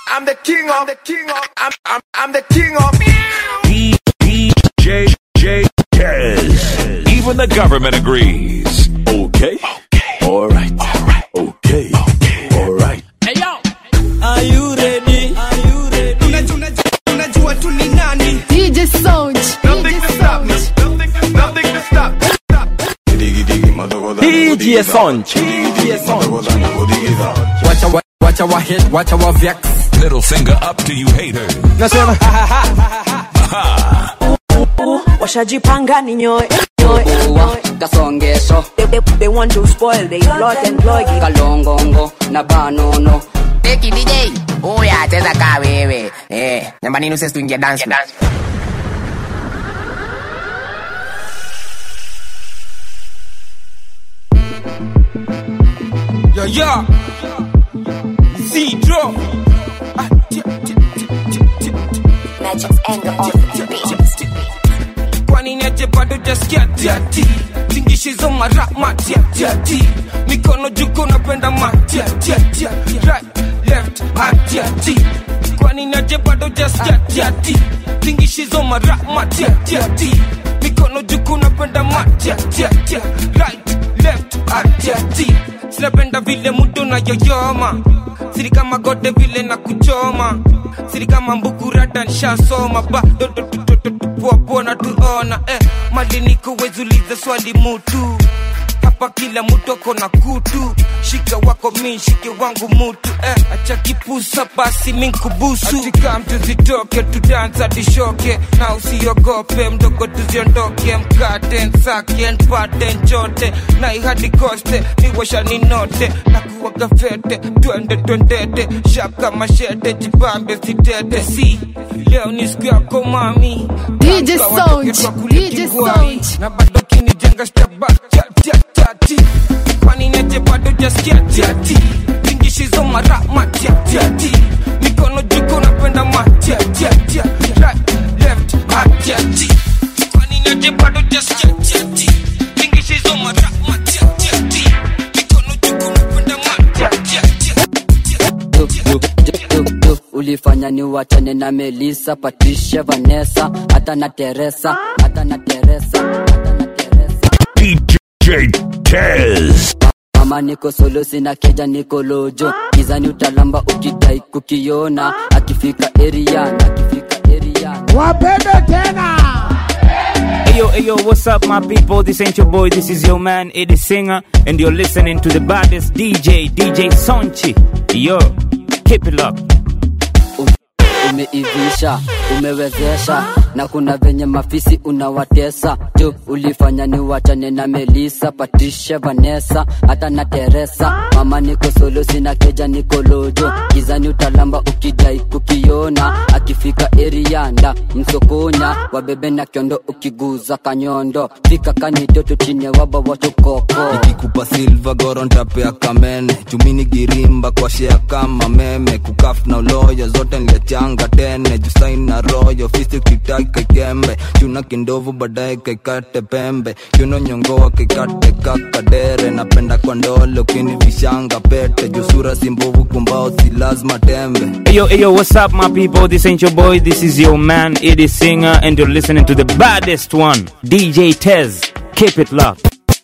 I'm the king of the king of I'm I'm, I'm the king of DJ J Tez. Even the government agrees. Okay. Alright. Okay. Alright. Are you ready? Are you ready? unajua tu ni nani DJ Sound. nothing to stop me. Nothing nothing to stop. DJ Sonch. DJ Sonch. wacha wa- wacha wa hit wacha wa vex Middle finger up to you haters. nasema washajipanga ni nyoe nyoe, nyoe. kasongesho They, they, they want to spoil they plot and plug it. kalongongo na banono Eki DJ, uya cheza kaa wewe. Eh, namba nini usesi tuingie dance floor. yo yo zero Magic's anger on the beat. kwani niache bado jaskia tiati tingishizo mara matiatiati mikono juko napenda matiatiati right left atiati kwani niache bado jaskia tiati tingishizo mara matiatiati mikono juko napenda matiatiati right left atiati sinapenda vile mudo na yoyoma siri kama gode vile na kuchoma siri kama mbukurata nshasoma badodopoapona tuona eh, mali niko wezuliza swali mutu hapa kila mtu ako na kutu shika wako mi shike wangu mutu eh, acha kipusa basi minkubusu atika mtu zitoke tudansa tishoke na usiogope mdogo tuziondoke mkate nsake npate nchote na ihadi koste niwasha ninote na kuwaga fete twende twendete shaka mashete jibambe sitete si leo ni siku yako mami DJ Kaka Sound, watoke twa kule DJ kingwai. Sound. na bado kinijenga staba chatiati kwani neje bado jaskia tiati tingishizo mara matiatiati mikono juko napenda matiatiati right left atiati kwani neje bado jaskia tiati tingishizo mara matiatiati mikono juko napenda matiatiati Du, du, du, du, du. ulifanya ni wachane na melisa patricia vanessa hata na teresa hata na teresa hata na teresa DJ Tez. mama niko solo sina keja niko lojo gizani utalamba ukidai kukiona akifika eriana akifika eriana Hey yo, hey yo, what's up, my people? This ain't your boy, this is your man, Eddie Singer, and you're listening to the baddest DJ, DJ Sonchi. Yo, keep it up. umeivisha umewezesha na kuna venye mafisi unawatesa tu ulifanya ni wachane na melisa patricia vanessa hata na teresa mama niko solo sina keja niko lojo gizani utalamba ukidai kukiona akifika erianda msokonya wabebe na kiondo ukiguza kanyondo fika kanidoto chine waba watokoko ikikupa silva goro ntapea kamene chumini girimba kwa shea kama meme kukaf na uloyo zote nliachanga tene jusain na royo fisi kitai kaikembe chuna kindovu baadaye kaikate pembe chuno nyongoa kaikate kakadere napenda kwa ndolo kini vishanga pete jusura simbovu kumbao si lazima tembe Hey yo, hey yo, what's up, my people? This ain't your boy, this is your man, Eddie Singer, and you're listening to the baddest one, DJ Tez. Keep it locked.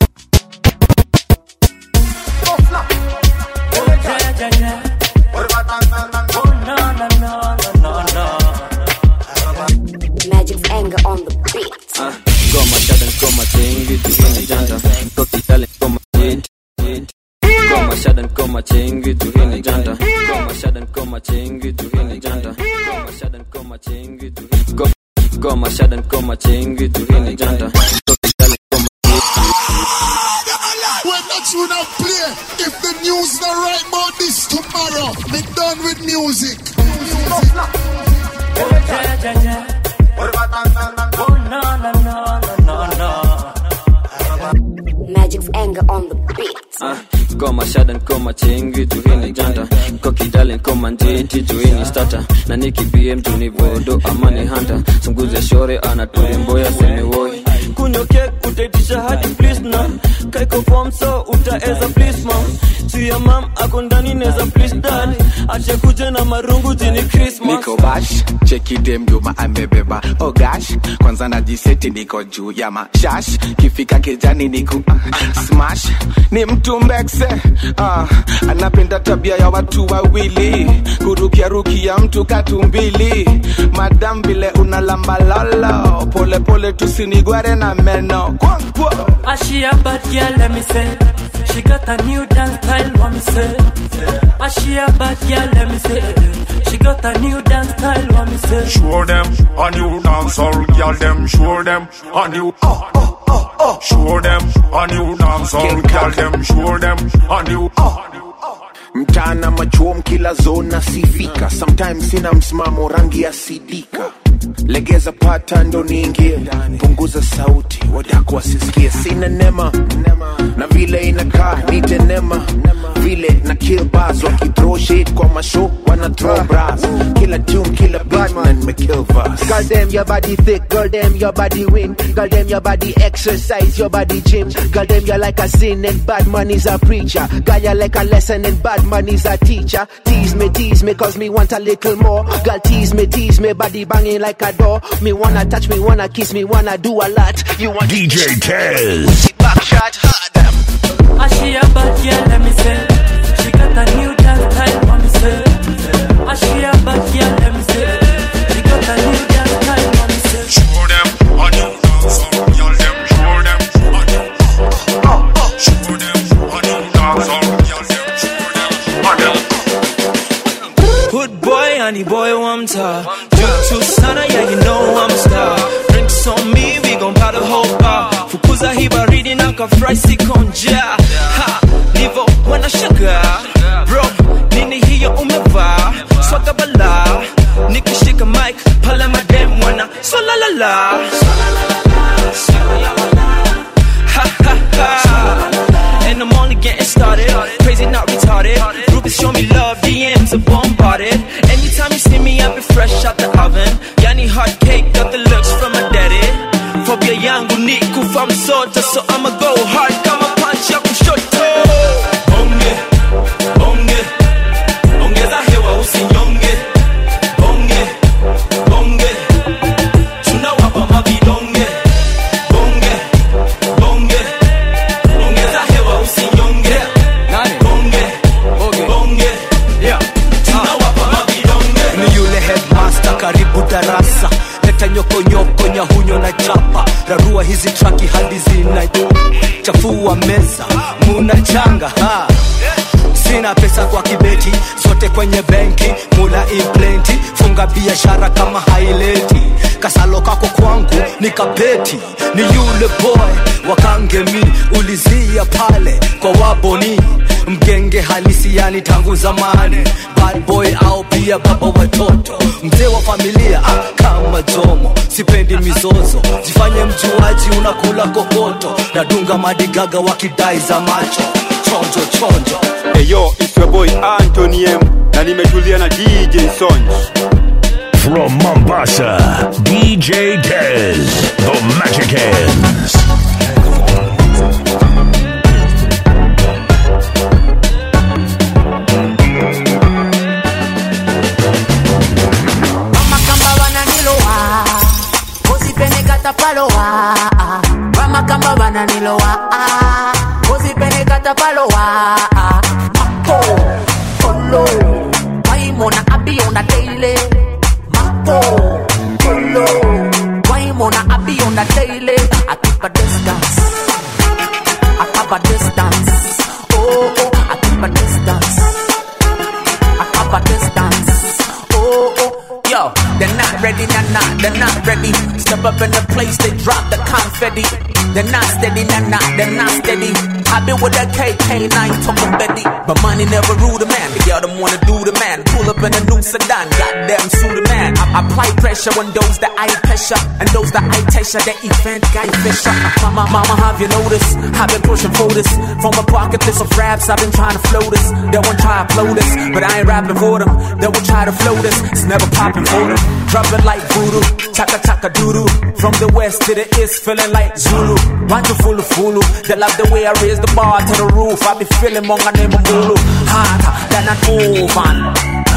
Magic's anger on the beat. Goma shada goma chengi tuhini janta Koki dale goma chengi Goma shada goma chengi tuhini janta Goma shada goma chengi tuhini janta Goma shada goma chengi tuhini Goma Goma shada goma chengi tuhini janta Koki dale goma When that tune not play, if the news not right about this tomorrow, me done with music. Magic's anger on the beat. Ah, Goma shada goma chengi tuhini janta Koki dale goma njeti tuhini starter Na niki BM tunivodo amani hunter Sunguze shore anatulimboya semi woi kunywa kek utaitisha hadi please na kaiko form so utaeza please mom si ya mam ako ndani neza please dad ashekuje na marungu jini Christmas. niko bash chekidem juma amebeba oh gosh kwanza najiseti niko juu ya mashash kifika kijani niku uh, smash ni mtu mbekse uh, anapenda tabia ya watu wawili kurukiarukia mtu katumbili madam vile unalambalolo polepole tusinigware na meno kwa, kwa. Ah, she a bad girl, let me say. She got a new dance style, what me say. Ah, she a bad girl, let me say. She got a new dance style, what me say. Show them a new dancehall, girl. Them show them a new. Oh, oh, oh, oh. Show them a new dancehall, girl. Them show them a new. Oh. mtana machuom kila zona sifika sometimes sina msimamo rangi ya sidika legeza pata ndo niingie punguza sauti wadako wasisikie sina nema na vile inakaa nite nema vile na kill bars wakithrow shit kwa mashow wana throw bras kila tune kila beat man me kill verse Girl, them your body thick, girl, them your body win. Girl, them your body exercise, your body gym. Girl, them you like a sin and bad man is a preacher. Girl, you like a lesson and bad man is a teacher. Tease me, tease me, cause me want a little more. Girl, tease me, tease me, body banging like a door. Me wanna touch, me wanna kiss, me wanna do a lot. You want DJ Tez. back shot, hard them. Ah, she a bad girl, let me say. She got a new dance style, what me say. Ah, she a bad girl, let me say. She got a new dance style, what me say. Show them a new dancehall, girl. Them show them a new. Oh, oh. Show them a new dancehall, girl. Them show them a new. Hood boy, honey boy, one time. Juu sana, yeah, you know I'm a star. Drinks on me, we gon' buy the whole bar. Fukuza hii baridi na kafry sikonja. Ha, nivo wanashangaa. Bro, nini hiyo umevaa? Swaga bala. Nikishika mic, pale madem wana swalalala. Ha ha ha. And I'm only getting started. Crazy, not retarded. Groupies show me love, DMs are bombarded. Anytime you see me, I be fresh out the oven. Yani hot cake, got the looks from my daddy. Phobia yangu ni kufa msoto, so I'ma go hard kama punch ya kushoto. Bonge, bonge, ongeza hewa usinyonge. Bonge, bonge, tunawapa mavidonge. Bonge, bonge, ongeza hewa usinyonge. Bonge, bonge, tunawapa mavidonge. ni yule headmaster karibu darasa leta nyokonyoko nyahunyo na chapa rarua hizi traki hadi zina chafua meza muna changa ha. sina pesa kwa kibeti zote kwenye benki muna implenti funga biashara kama haileti kasalo kako kwangu ni kapeti ni yule boy wakangemi ulizia pale kwa waboni mgenge halisi yani tangu zamani bad boy au pia baba watoto mzee wa familia ah, kama jomo sipendi mizozo jifanye mjuaji unakula kokoto nadunga madigaga wakidai za macho chonjo chonjo Eyo, it's your boy Anthony M na nimetulia na DJ Sonj. From Mombasa, DJ Tez, the Magic Hands. Mama kamba wananilowa Usipenekata palowa Mama kamba wananilowa Usipenekata palowa Mapo Polo Waimona abi on the daily Mapo Polo Waimona abi on the daily I keep a distance I keep a distance Oh, oh I keep a distance I keep a distance oh, oh, yo, they're not ready, nah, nah, they're not ready. Step up in the place, they drop the confetti. They're not steady, nah, nah, they're not steady. i been with that KK, now you talking Betty. But money never rule the man, the girl them wanna do the man. Pull up in a new sedan, goddamn, sue the man. I apply pressure on those that I pressure, and those that I pressure, that event guy fisher. Mama, mama, have you noticed? I've been pushing for this. From a pocket list of raps, I've been trying to flow this. They won't try to flow this, but I ain't rapping for them. They will try to flow this, it's never popping for them. Dropping like voodoo, chaka chaka doodoo. From the west to the east, feeling like Zulu. Want you full of fulu. They love the way I raise the bar to the roof. I be feeling monga name Mulu. Harder than an oven.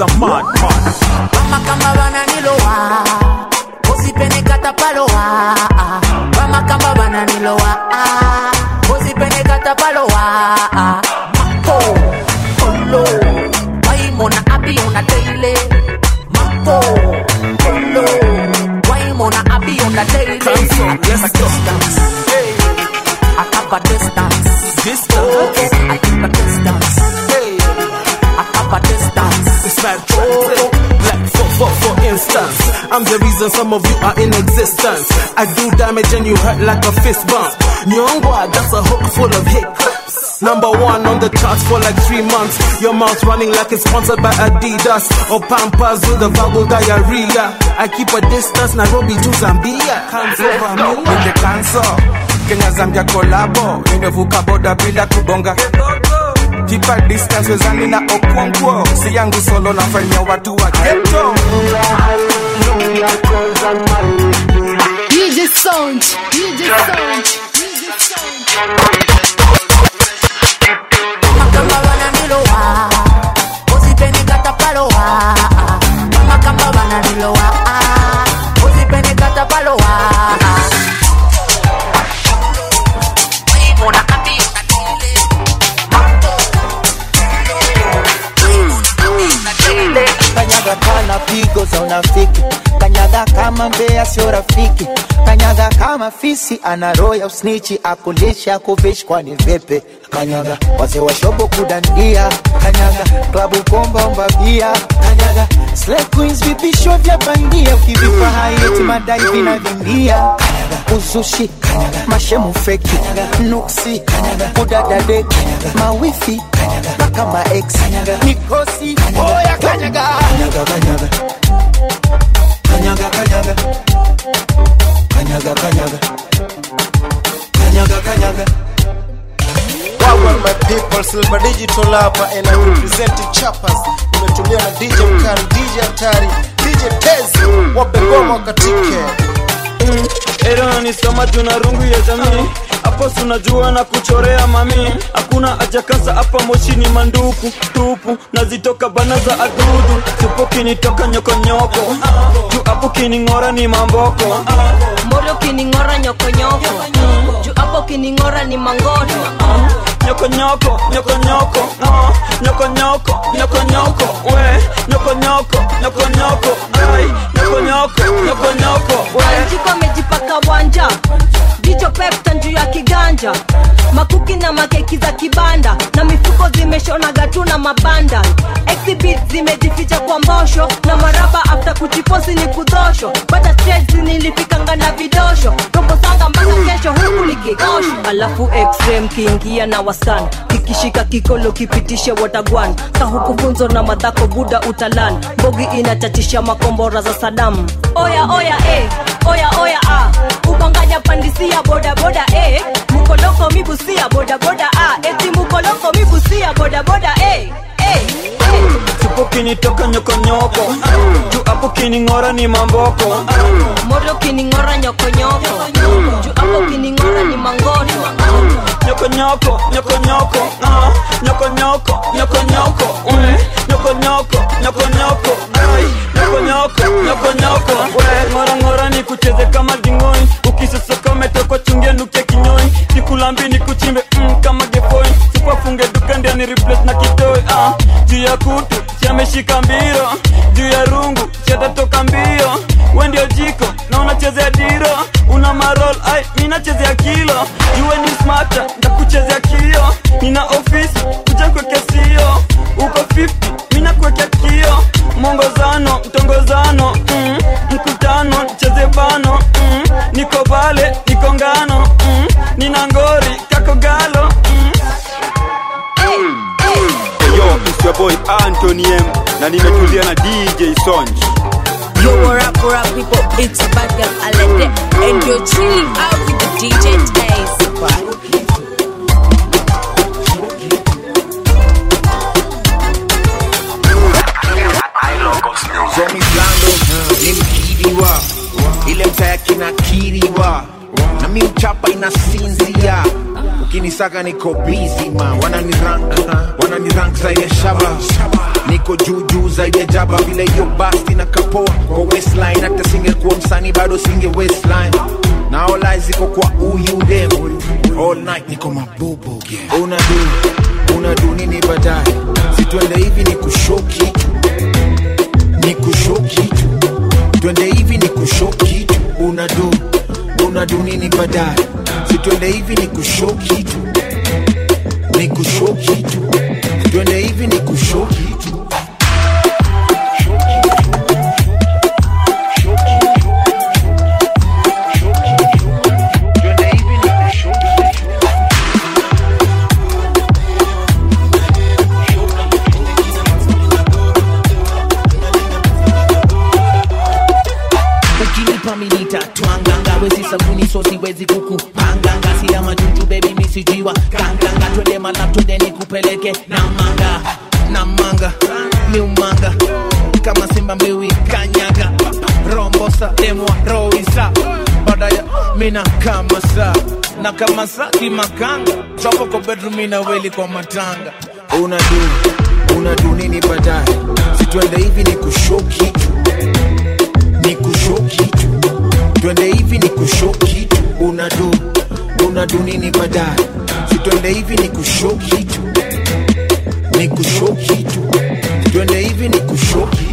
a mad man. Vama kama bananilowa usipenekata palowa Vama kama bananilowa usipenekata palowa Mako Polo Waimona abi una daily Mako Polo Waimona abi una daily I keep a distance Hey I keep a distance Distance I keep a distance Hey I keep a distance It's like oh, like for, for, for instance, I'm the reason some of you are in existence. I do damage and you hurt like a fist bump. Nyongwa, that's a hook full of hiccups. Number one on the charts for like three months. Your mouth running like it's sponsored by Adidas or Pampers with a verbal diarrhea. I keep a distance, Nairobi to Zambia. Can't over me. Nende kanso Kenya Zambia kolabo nimevuka boda bila kubonga Keep a distance wezani na okwonkwo si yangu solo nafanyia watu wa ghetto DJ Sound, DJ Sound, DJ Sound. kama bananilowa usipenekata palowa Vama kama bananilowa usipenekata palowa Waimona abi una daily kanyaga kana pigo za unafiki kanyaga kama mbea sio rafiki kanyaga kama fisi ana roho ya usnichi akulisha kuvishi kwani vipi kanyaga wazee wa shobo kudandia kanyaga klabu pomba omba bia kanyaga Slay queens vipisho vya bandia ukivipa haiti madai vinavingia kanyaga uzushi kanyaga mashemu feki kanyaga nuksi kanyaga udadadeki mawifi kanyaga mpaka maex kanyaga mikosi oya kanyaga kanyaga kanyaga kanyaga kanyaga kanyaga kanyaga kanyaga kanyaga Wagwan my people, Silver Digital hapa and I representing Chappers. Nimetulia na DJ Mkali, DJ Hatari, DJ Tezi, wape ngoma katike. Era nisoma tuna rungu ya jamii hapo sunajua na kuchorea mami hakuna ajakasa hapa moshi ni manduku tupu nazitoka bana za adudu tupo kinitoka nyokonyoko juu hapo kining'ora ni mamboko mboro kining'ora nyokonyoko juu hapo kining'ora ni mangoto nyokonyoko nyokonyoko ah, nyokonyoko nyokonyoko we nyokonyoko nyokonyoko ai nyokonyoko nyokonyoko we Anjiko amejipaka wanja jicho pepta juu ya kiganja makuki na makeki za kibanda na mifuko zimeshonaga tu na mabanda exhibit zimejificha kwa mbosho na maraba after kuchiposi ni kudhosho bata stress nilifikanga na vidosho robo sanga mpaka kesho huku ni kikosho alafu xm kiingia na waskan kikishika kikolo kipitishe watagwan kahuku funzo na madhako buda utalan bogi inachatisha makombora za sadamu oya oya eh, oya oya ah. ubanganya pandisia bodaboda eh. mukoloko mibusia bodaboda ah. eti mukoloko mibusia bodaboda eh. eh. tupo kinitoka nyokonyoko juu hapo kining'ora ni mamboko moro kining'ora nyokonyoko juu hapo kining'ora ni mangoto nyokonyoko nyokonyoko ah, nyokonyoko nyokonyoko we nyokonyoko nyokonyoko ai nyokonyoko nyokonyoko we ngora ngora ni kucheze kama dingoi ukisosoka umetokwa chungia nukia kinyoi nikulambi ni kuchimbe mm, kama gefoi sipafunge duka ndia ni replace na kitoi ah, juu ya kutu siameshika mbiro juu ya rungu siatatoka mbio we ndio jiko na unachezea diro una marol ai minachezea kilo juwe ni smata ndakuchezea kio nina ofisi kuja kweke sio uko 50 mina kuwekea kio mwongozano mtongozano mm, mkutano cheze bano mm, niko bale niko ngano mm, nina ngori kako galo mm. Yo, it's your boy Anthony M na nimetulia na DJ Sonj. Yo, what up, what up, people? It's your bad girl Alende, and you're chilling out with the DJ Taze. Zomi Blando ni mkiriwa, ile mtaya kinakiriwa, na mi uchapa inasinzia. Ukinisaka niko busy ma, wanani rank, wanani rank zaidi ya shaba. niko juu juu zaidi ya jaba vile hiyo basti na kapoa kwa waistline hata singekuwa msanii bado singe waistline na all eyes ziko kwa huyu dem all night niko mabubu yeah. unadu unadu nini baadaye situende hivi ni kushoki ni kushoki twende hivi ni kushoki unadu unadu nini baadaye situende hivi ni kushoki ni kushoki twende hivi ni kushoki ukinipa minita twanganga wezi sabuni so siwezi kukupanganga sila majuju bebi misijiwa kanganga twende malap twende nikupeleke na manga na manga miumanga kama simba mbiwi kanyaga rombosa demwa roisa badaya mina kama sa na kama sa kimakanga chapo kwa bedroom ina weli kwa matanga unadu unadu nini baadaye situende hivi ni kushoki ni kushoki twende hivi ni kushoki unadu unadu nini baadaye situende hivi ni kushoki ni kushoki twende hivi ni kushoki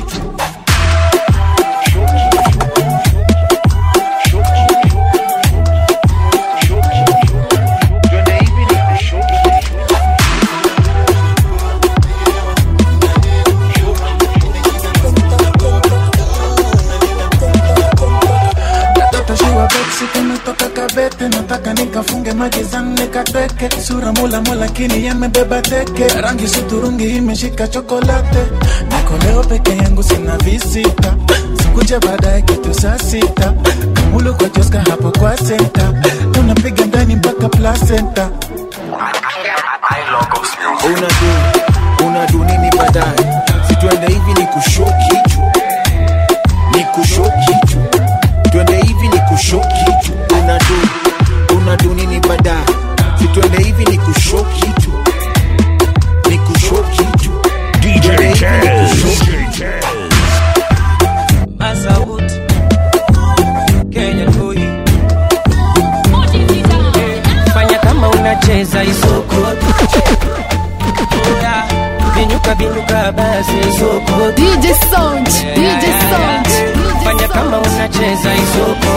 Katoto shiwa beksi kumetoka kabete nataka nikafunge magizani nikateke sura mula mula lakini yamebeba teke rangi suturungi imeshika chokolate niko leo peke yangu sina visita sikuja baadaye kitu saa sita kamulu kwa joska hapo kwa senta tunapiga ndani mpaka placenta unadu unadu nini baadaye situende hivi ni kushoki ni kushoki twende hivi ni kushoki unadu unadu nini baadaye situende hivi ni kushoki ni kushoki DJ Twende hivi ni Tez. kushoki. Masaut Kenya boy Fanya kama unacheza isoko Oya, Binyuka binyuka basi isoko DJ Sound, DJ Sound. Fanya kama unacheza isoko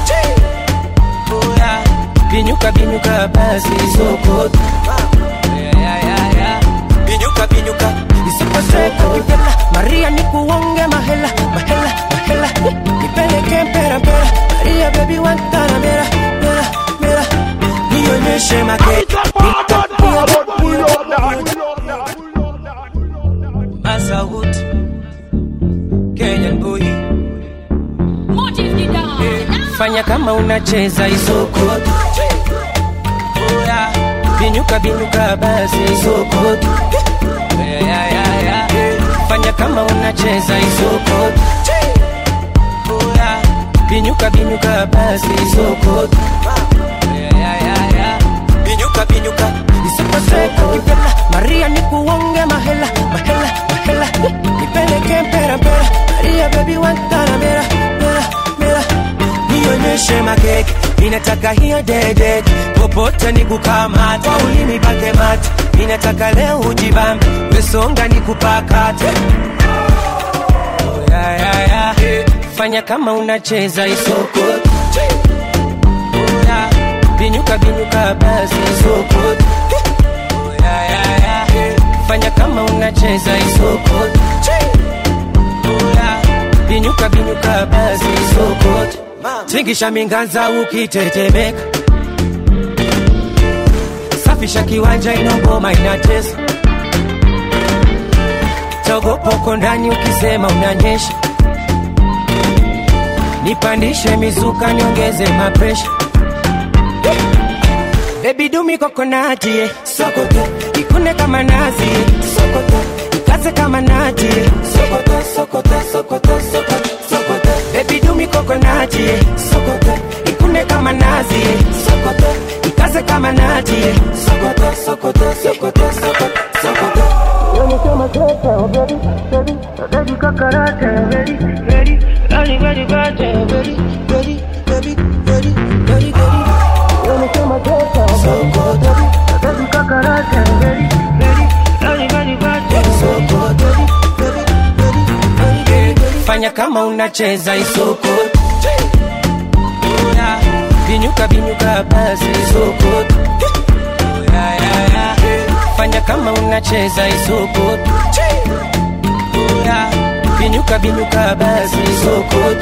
Oya, Binyuka binyuka basi isoko Binyuka binyuka isipaseka kipela Maria nikuonge mahela mahela mahela Nipeleke mpera mpera Maria baby wantana mera mera mera Nionyeshe make Masaut Kenyan boy Fanya kama unacheza isoko Oya, Binyuka binyuka basi isoko Yeah, yeah, yeah, yeah. Fanya kama unacheza isoko Oya, Binyuka binyuka basi isoko Yeah, yeah, yeah, yeah. Binyuka binyuka isipaseka kipela Maria nikuonge mahela mahela mahela Nipeleke mpera mpera Maria baby wantana mera mera mera Nionyeshe makeke Ninataka hiyo dede Popote nikukamata Kwa ulimi pake mate Ninataka leo ujibambe Wesonga nikupakate Oh, yeah, yeah, yeah. Fanya kama unacheza isoko Oh, yeah. Binyuka binyuka basi isoko Oh, yeah, yeah, yeah. Fanya kama unacheza isoko Oh, yeah. Binyuka binyuka basi isoko Tingisha minganza ukitetemeka Safisha kiwanja inogoma inatesa Togopoko ndani ukisema unanyesha Nipandishe mizuka niongeze mapresha Baby do me coconut yeah. Sokoto Ikune kama nazi yeah. Sokoto Ikaze kama nati yeah. Sokoto Sokoto Sokoto Sokoto Sokoto Baby do me coconut yeah. Sokoto Ikune kama nazi yeah. Sokoto Ikaze kama nati yeah. Sokoto Sokoto Sokoto Sokoto Sokoto When you feel my clock, oh baby kama unacheza isoko Oya, binyuka binyuka basi isoko Oya, ya, ya. fanya kama unacheza isoko Oya, binyuka binyuka basi isoko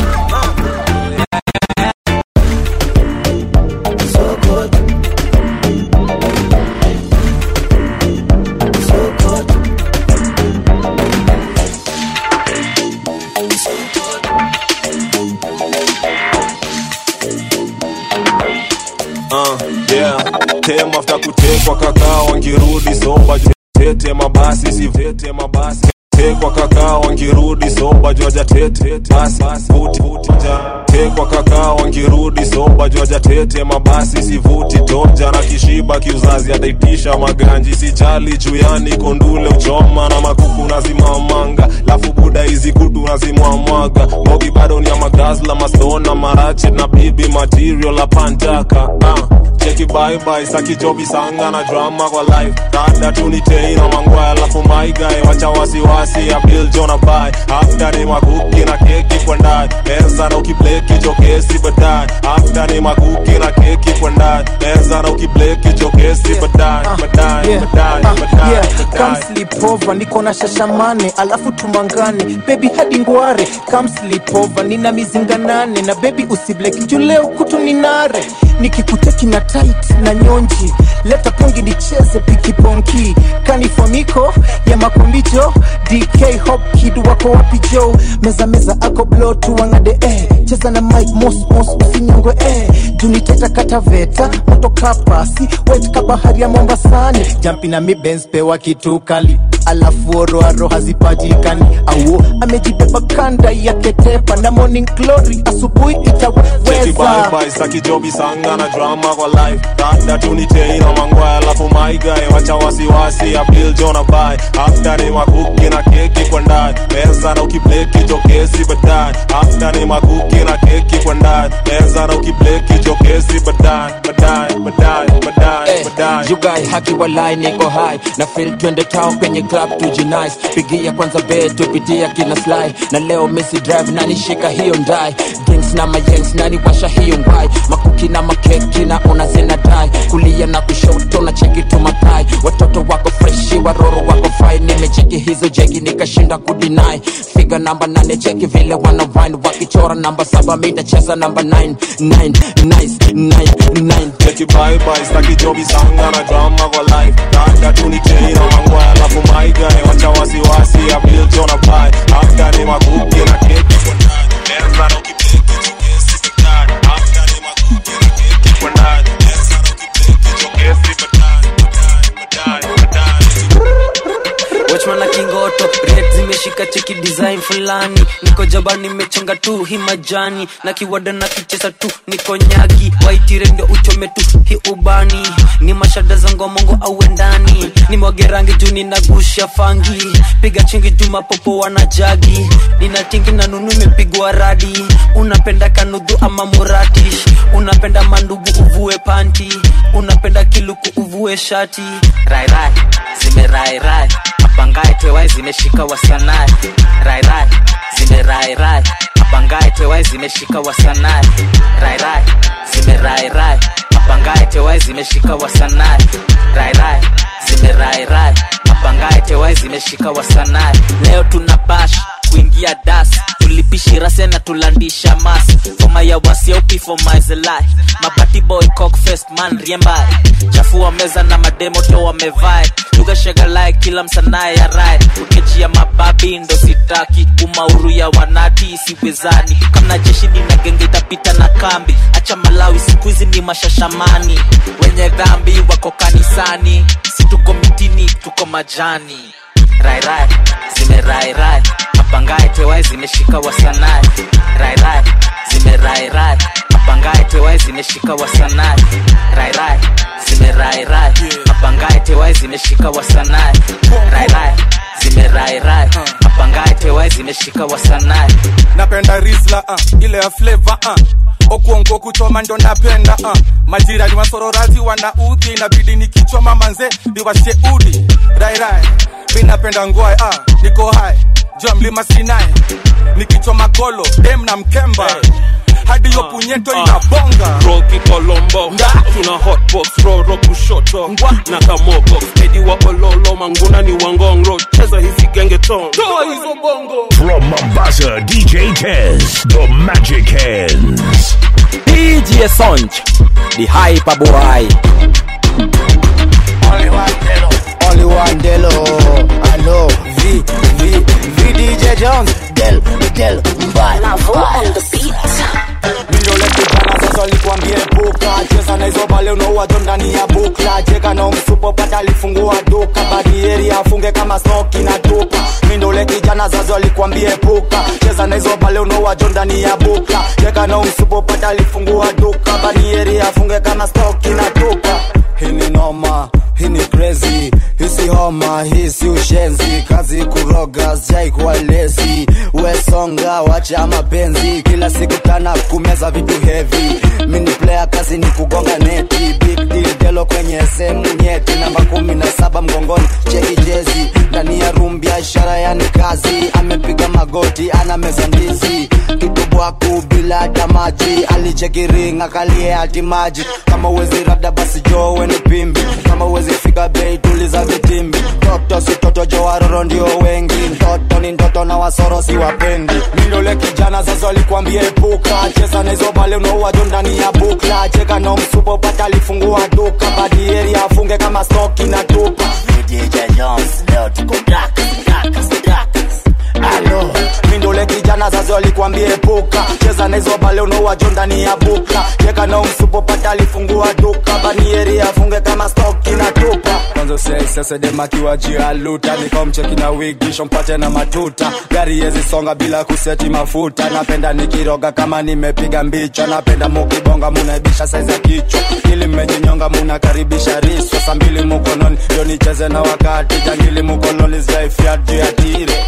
uh, yeah. tem after kutekwa kakaa wangirudi soba tete mabasi sivete mabasi tekwa kakaa wangirudi soba joja tete basi vuti vuja tekwa kakaa wangirudi soba joja tete mabasi sivuti toja na kishiba kiuzazi ataitisha maganji sijali juyani kondule uchoma na makuku nazimamanga lafu buda hizi kutu nazimwamwaga mogi bado ni ya magazla mastona marache na bibi material apantaka uh cheki bye saki jobi sanga na drama kwa life dada tunitei na mangwaya alafu maigae wacha wasiwasi ya bill jona bai after ni makuki na keki kwa ndani meza na ukibleki jokesi baadaye after ni makuki na keki kwa ndani meza na ukibleki jokesi baadaye baadaye yeah. baadaye Ah, baadaye yeah. Come sleep over, niko na shashamane alafu tumangane bebi hadi ngware Come sleep over, nina mizinga nane na bebi usibleki juu leo kutu ni nare nikikuteki na tight na nyonji leta pungi nicheze pikiponki kanifomiko ya makombijo dk hop kid wako wapi jo meza meza ako blo tuwangade eh. cheza na mike mos mos usinyongwe eh. juniteta kataveta moto kapasi wet kabahari ya mombasani jampi na mi Benz pewa kitu kali alafu oroaro hazipatikani auo amejibeba kanda ya ketepa na morning glory asubuhi Cheki itaweza bye bye saki jobi sanga na drama kwa life dada tunitei na mangwaya alafu maigae wacha wasiwasi ya bill jona bai after ni makuki na keki kwa ndani meza na ukibleki jokesi baadaye after ni makuki na keki kwa ndani meza na ukibleki jokesi baadaye baadaye baadaye baadaye baadaye yugai haki walai niko hai na fil twende town kwenye club tujinice pigia kwanza be tupitia kina sly na leo misi drive nani shika hiyo ndai drinks na mayengs nani washa hiyo ngwai makuki na makeki na una zina dai kulia na kushoto na cheki tu mapai watoto wako freshi waroro wako fai nimecheki hizo jegi nikashinda kudinai figa namba nane cheki vile wana wine wakichora namba saba mitacheza namba 9 9 nice 9 9 Cheki bye bye saki jobi sanga na drama kwa life dada tunitei na mangwaya alafu maigae wacha wasiwasi ya bill jona bai after ni makuki na keki kwa ndani meza na ukibleki jokesi baadaye after ni makuki na keki kwa ndani meza na ukibleki jokesi baadaye baadaye baadaye Watchman na kingoto red zimeshika cheki design fulani niko jaba nimechonga tu hi majani na kiwada na kicheza tu niko nyagi waitire ndio uchome tu hi ubani ni mashada za ngomongo au ndani ni mwage rangi juu ninagusha fangi piga chingi juu mapopo wana jagi nina tingi na nunu imepigwa radi unapenda kanudhu ama muratish unapenda mandugu uvue panti unapenda kiluku uvue shati rairai zimerairai apangae twewai zimeshika wasanai rairai zimerairai apangae twewai zimeshika wasanai rairai zimerairai apangae twewai zimeshika wasanai rairai zimerairai apangae twewai zimeshika wasanai leo tuna bash kuingia das tulipishi rase na tulandisha mas foma ya wasiaupi foma zelai mabati boy cock fest man riembai chafua meza na mademo to wamevai tugashagalai kila msanaye ya rai ukechia mababi ndo sitaki umauru ya wanati siwezani kamna jeshi nina genge itapita na kambi acha malawi siku hizi ni mashashamani wenye dhambi wako kanisani si tuko mitini tuko majani rairai zimerairai apangae twewai zimeshika wasanai rairai zimerairai apangae twewai zimeshika wasanai rairai zimerairai apangae twewai zimeshika wasanai rairai zimerairai apangae twewai zimeshika wasanai napenda risla uh, ile ya flavor uh. okuongo kuchoma ndo napenda uh. majirani wasororazi wana udhi inabidi nikichoma manze niwashe udi rairai mi napenda ngoa uh. niko hai juu ya mlima sinai nikichoma kolo dem na mkemba hadi hiyo punyeto inabonga roki kolombo tuna hotbox roro kushoto na kamogo edi wa ololo manguna ni wangongro cheza hizi gengeton toa hizo bongo From Mombasa, DJ Tez, the Magic Hands. DJ Sonch, the hyper boy. Only one Delo, I know. V, V, V DJ Jones, Del, Del, Mbaya. on the beat. Mindole kijana sasa likwambie puka cheza na hizo bale unauwazo ndani ya bukla cheka na umsupo pata alifungua duka badieri afunge kama snoki na tupa mindole kijana sasa likwambie puka cheza na hizo bale unauwazo ndani ya bukla cheka na umsupo pata alifungua duka badieri afunge kama snoki na tupa hii ni noma hii ni crazy hisi homa hii si ushenzi kazi kuroga sijai kuwa lesi wesonga wacha mapenzi kila siku tana kumeza vitu heavy mini player kazi ni kugonga neti big deal delo kwenye sehemu nyeti namba kumi na saba mgongoni cheki jezi ndani ya room biashara yani kazi amepiga magoti ana meza ndizi kitubwaku bila hata maji alicheki ring akalie hati maji kama uwezi rada basi joo weni pimbi kama uwezi fika bei tuliza vitimbi toto si toto jo waroro ndio wengi mtoto ni ndoto na wasoro si wapendi mindole kijana sasa alikwambia epuka cheza na hizo bale unauwajo ndani ya bukla cheka na msupo pata alifungua duka badieri afunge kama stoki na tupa DJ Jones leo tuko black black black Alo, mindole kijana sasa alikwambia epuka cheza na hizo bale unauwajo ndani ya bukla cheka na msupo pata alifungua duka banieri afunge kama stoki na tupa kwanza sesesedemakiwa jialuta nikomcheki na wigisho mpate na matuta gari yezi songa bila kuseti mafuta napenda nikiroga kama nimepiga mbicho napenda mukibonga munaibisha saizi ya kichwa ili mmejinyonga munakaribisha riswa saa mbili mukononi ndio nicheze na wakati jangili mukoloni zaifia juu ya tire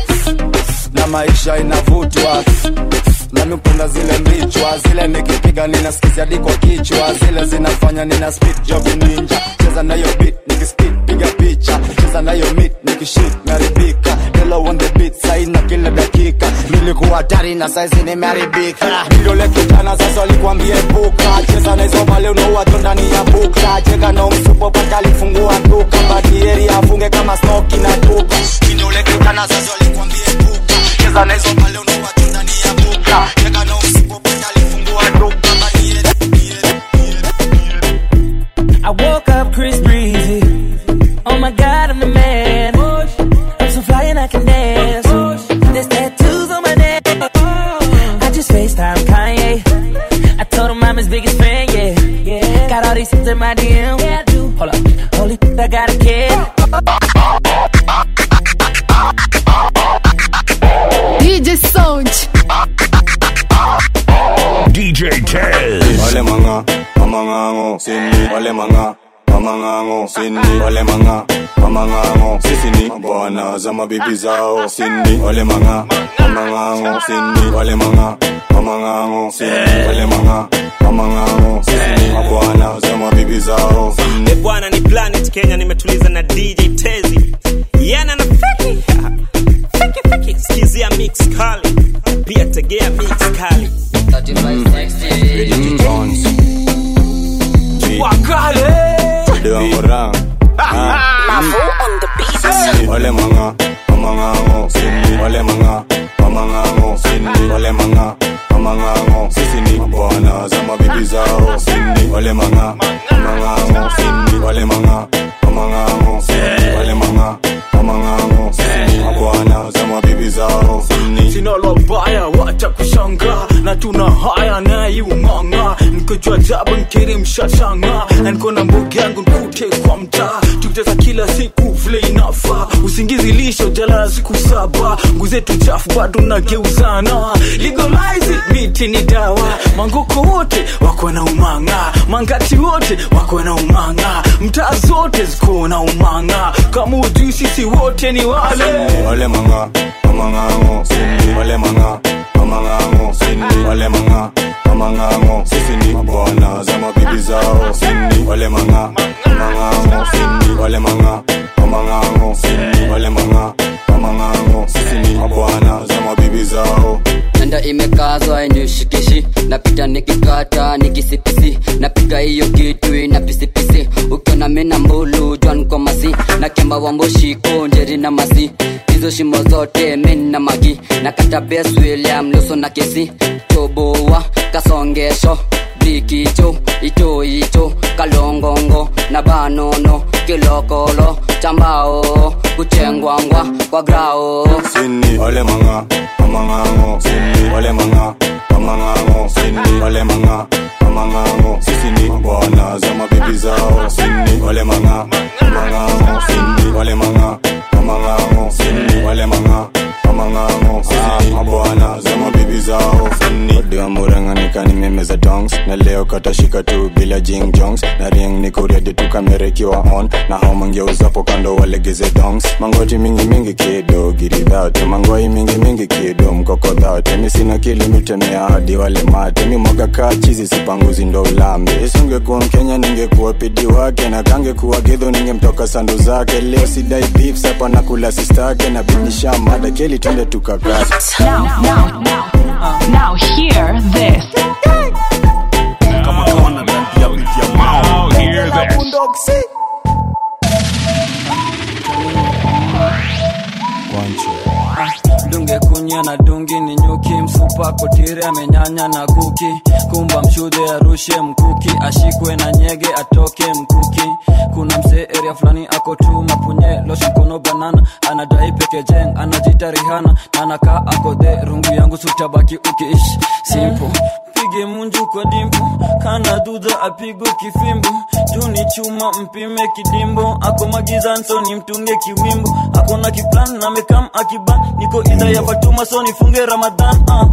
na maisha inavutwa nami upenda zile mbichwa zile nikipiga ninasikizia diko kichwa zile zinafanya nina speed job ninja cheza nayo beat nikispit piga picha cheza nayo mit nikishit naribika Hello on the beat saina kila dakika nilikuwa hatari na saizi nimeharibika vidole kijana sasa alikwambia epuka cheza na hizo bale unauwato ndani ya bukla cheka na umsupo pata alifungua duka badieri afunge kama snoki na tupa vidole kijana sasa alikwambia epuka cheza na hizo bale unauwato ndani ya bukla cheka na umsupo pata alifungua duka badieri I woke up Chris Breezy. Oh my god, I'm the man. I'm so fly and I can dance. There's tattoos on my neck. I just FaceTime Kanye. I told him I'm his biggest fan, yeah. yeah. Got all these hits in my DM. Yeah, I do. Hold up. Holy I got a kid. DJ Sound. DJ Tez. Wale manga, mamangango, sini. Wale manga, mamangango, sini. Wale manga, mamangango, sisi ni bwana za mabibi zao, sini. Wale manga, mamangango, sini. Wale manga, mamangango, sini. Wale manga, mamangango, sisi ni bwana za mabibi zao, sini. e bwana ni planet kenya nimetuliza na dj tezi yana na feki feki feki skizia mix kali pia tegea mix kali wakale Wale manga, mamangango, sini. Wale manga, mamangango, sini. Wale manga, mamangango, sisi ni bwana za mabibi zao, sini. Wale manga, mamangango, sini. Wale manga, mamangango, sini. Wale manga, mamangango, sisi ni bwana za mabibi zao, sini. sina lobaya wacha kushanga na tuna haya nayumanga nikojua jabu nkiri mshashanga na niko na mbogi yangu nkute kwa mtaa tukicheza kila siku vile inafa usingizi lisho jalala siku saba nguzetu chafu bado nageuzana legalize it, miti ni dawa mangoko wote wako na umanga mangati wote wako na umanga mtaa zote ziko na umanga kama ujui sisi wote ni wale Wale manga, mamangango, sini. Wale manga, mamangango, sini. Wale manga, mamangango, sisi ni bwana za mabibi zao, sini. Wale manga, mamangango, sini. Wale manga, mamangango, sini. Wale manga, mamangango, sisi ni bwana lulu jwan kwa masi na kemba wamboshiko njeri na masi hizo shimo zote min na magi na kata bes william luso na kesi toboa kasongesho bikicho icho icho kalongongo na banono kilokolo chambao kuchengwangwa kwa grao Sini Ole manga Amangango Sini Ole manga Amangango Sini Ole manga Amangango Sisi ni bwana za mabibi zao Sini Ole manga Amangango Sini Ole manga Amangango Sini Ole manga Amangango Sisi ni mabwana za mabibi zao Sini Odi wa muranganika ni meme za dongs Na leo katashika tu bila jing jongs Na ring ni kuredi tu kamera ikiwa on Na hao mangeuzapo kando walegeze dongs Mangoti mingi mingi kido giri dhate Mangoi mingi mingi kido mkoko dhate Mi sina kilimitemea hadi wale mate Mi mwaga kaa chizi sipanguzi ndo ulambe Singekuwa mkenya ningekuwa pidi wake Na kangekuwa gidho ningemtoka sandu zake Leo sidai beef sapa na kula sistake Na bidisha mada keli twende tukakati Now, now, now, now hear this. Now hear this. dunge kunya na dungi ni nyuki msupa kotire amenyanya na kuki kumba mshude arushe mkuki ashikwe na nyege atoke mkuki kuna msee area fulani ako tu mapunye loshi mkono banana anadai peke jeng anajita rihana na anakaa akodhe rungu yangu sutabaki ukiishi simple pige munju kwa dimpo kana dudha apigwe kifimbo juu ni chuma mpime kidimbo ako magizan so ni mtunge kiwimbo akona kiplan na mekam akiban niko idha ya fatuma so nifunge ramadhan uh.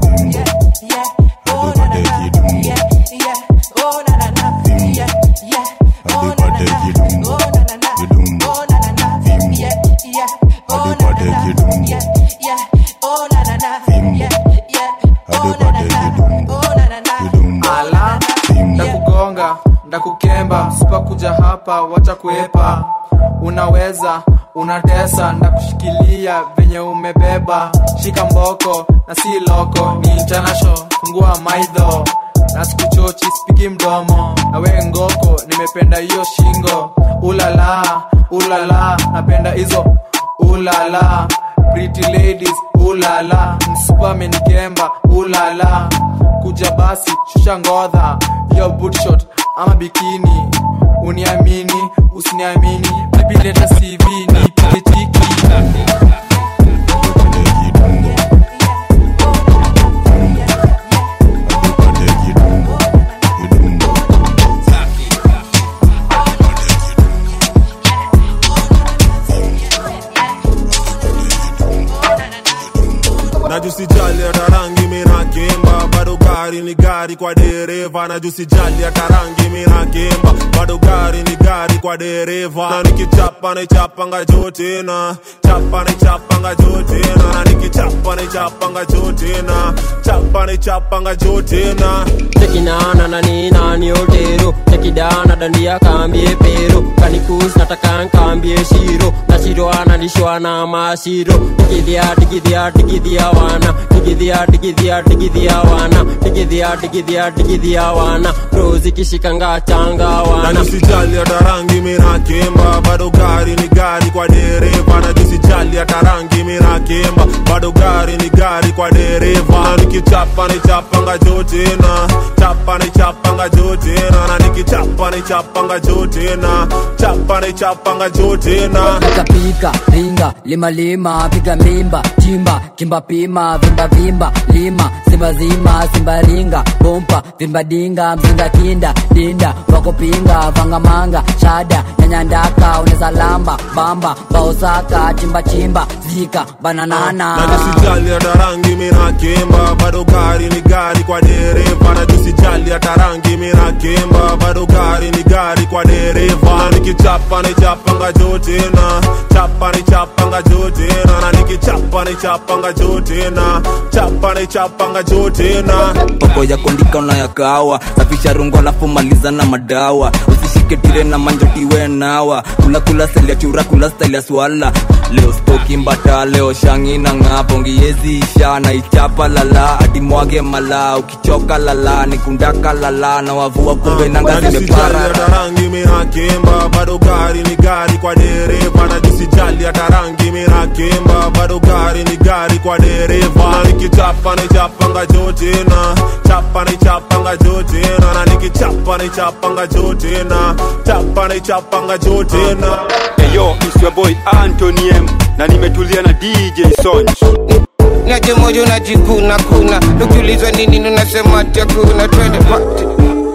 ala ndakugonga ndakukemba sipakuja hapa wacha kuepa unaweza unatesa ndakushikilia venye umebeba shika mboko na si loko ni international fungua maidho na sikuchochi spiki mdomo na we ngoko nimependa hiyo shingo ulala ulala napenda hizo ulala pretty ladies ulala msupa amenikemba ulala kuja basi shusha ngodha yo bootshot ama bikini uniamini usiniamini bibi leta cv nipige tiki najusijali hata rangi minakemba bado gari ni gari kwa dereva najusijali hata rangi minakemba bado gari ni gari kwa dereva na nikichapa naichapanga juu tena chapa naichapanga juu tena na nikichapa naichapanga juu tena chapa naichapanga juu tena tekinana na nina ni otero tekidana dandia kambie pero kanikus nataka nkambie shiro na shiro analishwa na mashiro tikidhia tikidhia tikidhia wana tikidhia tikidhia tikidhia wana tikidhia tikidhia tikidhia wana rozi kishikanga changa wana najusijali hata rangi minakemba bado gari ni gari kwa dereva najusijali hata rangi minakemba bado gari ni gari kwa dereva na nikichapa naichapanga juu tena chapa naichapanga juu tena na nikichapa naichapanga juu tena chapa naichapanga juu tena pika pika ringa lima lima piga mimba chimba kimba pima vimba vimba lima simba zima simba ringa bompa vimba dinga mzinga kinda dinda wako pinga vanga manga shada nyanya ndaka uneza lamba bamba baosaka chimba chimba zika bananana najusijali hata rangi minakemba bado gari ni gari kwa dereva najusijali hata rangi minakemba bado gari ni gari kwa dereva na nikichapa naichapanga juu tena chapa naichapanga juu tena na nikichapa naichapanga juu tena chapa naichapanga juu tena poko ya kondika unayakawa safisha rungu alafu maliza na madawa usishike tire na manjotiwe nawa kula kula style ya chura kula style ya swala leo spoki mbata leo shangi na ng'apo ngiezi isha na ichapa lala hadi mwage mala ukichoka lala nikundaka lala na wavua kumbe nanga zimepara hata rangi minakemba bado gari ni gari kwa dereva na jisijali hata rangi minakemba bado gari ni gari kwa dereva na nikichapa nichapanga jotena chapa nichapanga jotena na nikichapa nichapanga jotena chapa nichapanga jotena Eyo, it's your boy Anthony M na nimetulia na DJ Sonj. naje moja unajikuna kuna ukiulizwa nini unasema ati hakuna twende party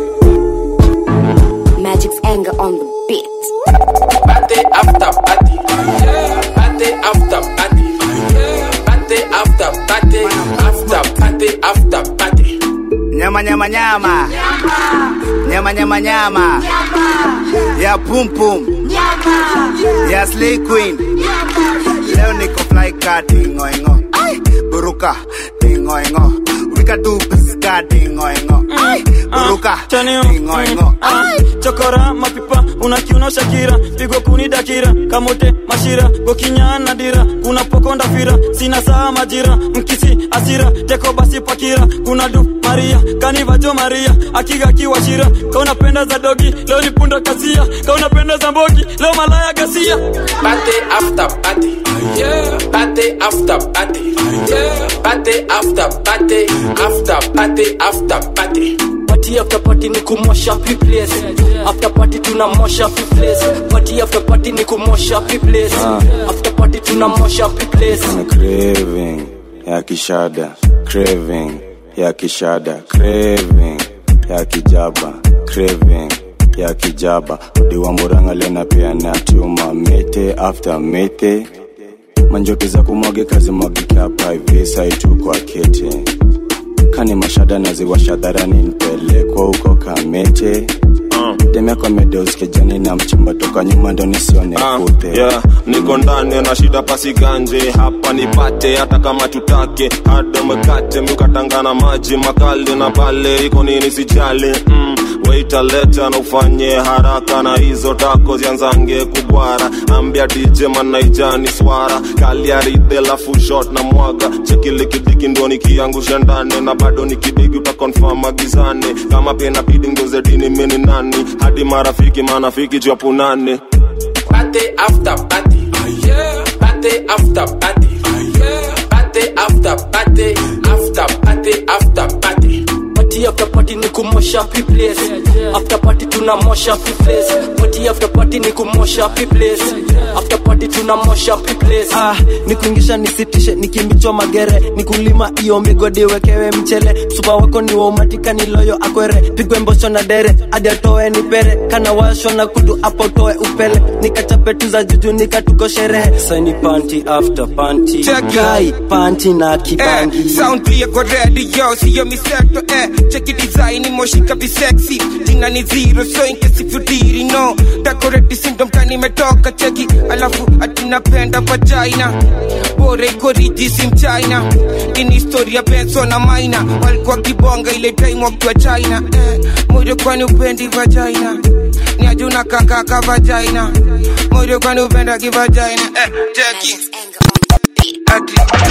Magic's anger on the beat. Party after party. Party after party. Party after party. After party after party. nyama nyama nyama nyama nyama nyama ya pum pum ya slay queen leo niko fly ka dingo ingo buruka dingo ingo wika tu piska dingo ingo buruka dingo ingo chokora mapipa unakiuna shakira pigo kuni dakira kamote mashira gokinyana dira kuna pokonda fira sina saa majira mkisi asira teko basi pakira kuna du maria kanivajo maria akiga kiwashira kaunapenda za dogi leo ni punda kasia kaunapenda za mbogi leo malaya gasia Party after party. Party after party. Party after party. After party after party. party after party ni kumosha place after party tunamosha place party after party ni kumosha place after party tunamosha place Kuna craving ya kishada craving ya kishada craving ya kijaba craving ya kijaba diwa muranga lena pia na tuma mete after mete manjoki za kumwage kazi mwagika hapa hivi saitu kwa kete kani mashada naziwasha dharani nipelekwa huko kamete demekwa medeuskejani na mchumba toka nyuma ndo nisione kute yeah, niko ndani na shida pasiganje hapa nipate hata kama tutake hada mkate miukatangana maji makali na pale iko nini sijali mm, waita leta na ufanye haraka na hizo tako zianzange kubwara ambia dj manaijani swara kaliaride lafu shot na mwaga chekilikidiki ndo nikiangusha ndani na bado nikidigi utakonfam agizane kama pia inabidi ngozedini mini nani hadi marafiki manafiki chapunane Party after party. Party after party. Party after party. After party after party. party after party ni kumosha place after party tunamosha place party after party ni kumosha place after party tunamosha place ah, nikuingisha nisitishe nikimbichwa magere nikulima iyo migodi wekewe mchele supa wako ni waumatika ni loyo akwere pigwe mbosho na dere hadi atoe ni pere kana washwa na kudu apo toe upele nikachape tu za juju nikatuko sherehe saini panti after panti Check it. kai panti na kibangi Eh, sound clear kwa radio siyo miseto eh cheki design moshika visexy jina ni zero so in case if you didn't know decorate syndrome kani imetoka cheki alafu atinapenda vagina bora iko riji si mchina ini historia benso na maina walikuwa kibonga ile time wakiwa china eh, moyo kwani upendi vagina ni ajuna kakaka vagina moyo kwani upenda kivagina eh, cheki Ati.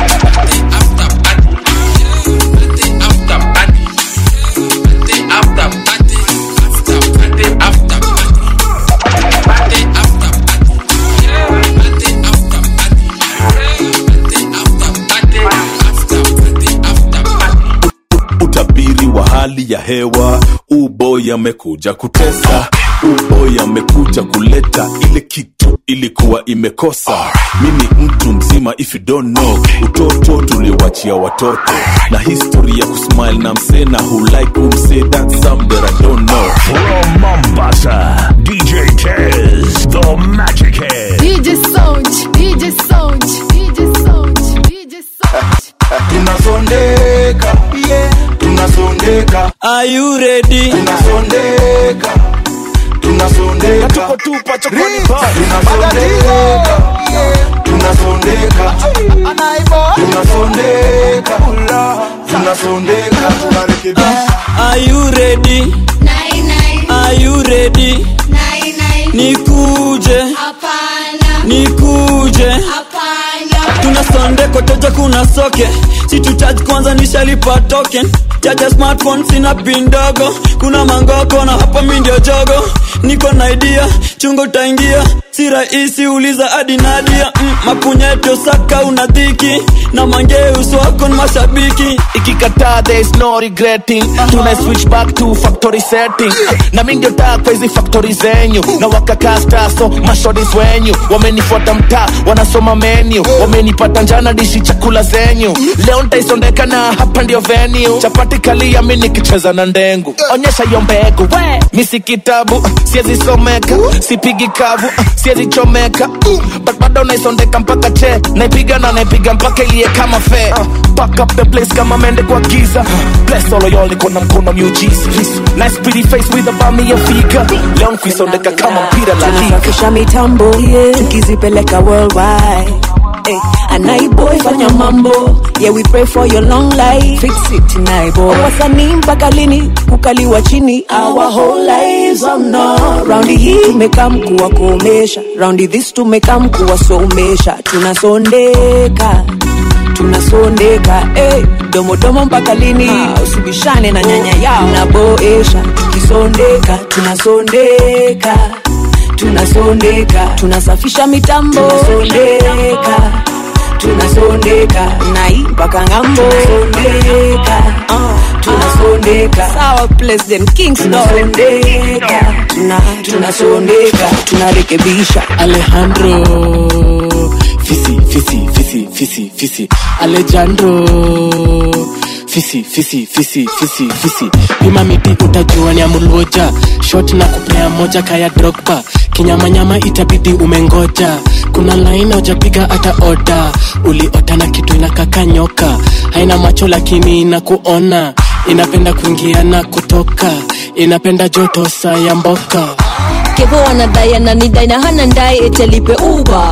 utabiri wa hali ya hewa uboy amekuja kutesa uboy amekuja kuleta ile kitu ilikuwa imekosa mimi mtu mzima if you don't know utoto tuliwachia watoto na history ya kusmile na msena who like umse that some that I don't know From Mombasa, DJ Tez, the Magic Head. DJ Sound, DJ Sound, DJ Sound, DJ Sound. tunasondeka yeah. tunasondeka Are you ready? tunasondeka tunasondeka tuko tupa chokoni tunasondeka tunasondeka tunasondeka tunasondeka tunarekebisha Are you ready? Are you ready? nikuje tuna sonde koteja kuna soke situchaji kwanza nishalipa token chaja smartphone sina pin ndogo kuna mangoko na hapa mi ndio jogo niko na idea chungo utaingia si rahisi uliza hadi nadia mm, mapunyeto saka una dhiki na mangee uso wako ni mashabiki ikikataa there is no regretting tuna switch back to factory setting na mi ndio taa kwa hizi factory zenyu na wakakaa staso mashodis wenyu wamenifuata mtaa wanasoma menu wamenipata njana dishi chakula zenyu leo ntaisondeka na hapa ndio venue chapati kalia mi nikicheza na ndengu onyesha hiyo mbegu we mi si kitabu siezi someka sipigi kavu siezi chomeka but bado naisondeka mpaka che naipiga na naipiga mpaka ilie kama fe Pack up the place kama mende kwa giza bless all of y'all niko na mkono miujiza nice pretty face with a bami ya fika leo nkuisondeka kama mpira la liga tunasafisha mitambo yeah. tukizipeleka worldwide Hey, anaiboy fanya mambo yeah we pray for your long life fix it naiboy wasanii mpaka lini kukaliwa chini our whole lives oh no raundi hii tumekam kuwakomesha raundi this tumekam kuwasomesha tunasondeka tunasondeka hey, domodomo mpaka lini usibishane na nyanya yao naboesha tukisondeka tunasondeka tunasondeka tunasafisha mitambo tunasondeka tunasondeka nai mpaka ngambo tunasondeka uh, tunasondeka sawa president kingston tunasondeka tuna, tunasondeka tunarekebisha alejandro fisi fisi fisi fisi fisi alejandro fisi fisi fisi fisi fisi pima miti utajua ni amulwoja shot na kupea moja kaya drogba kinyamanyama itabidi umengoja kuna laini hujapiga hata oda uliota na kitu inakaka nyoka haina macho lakini inakuona inapenda kuingia na kutoka inapenda joto saa ya mboka kevo wanadai ananidai na hana ndai etelipe uba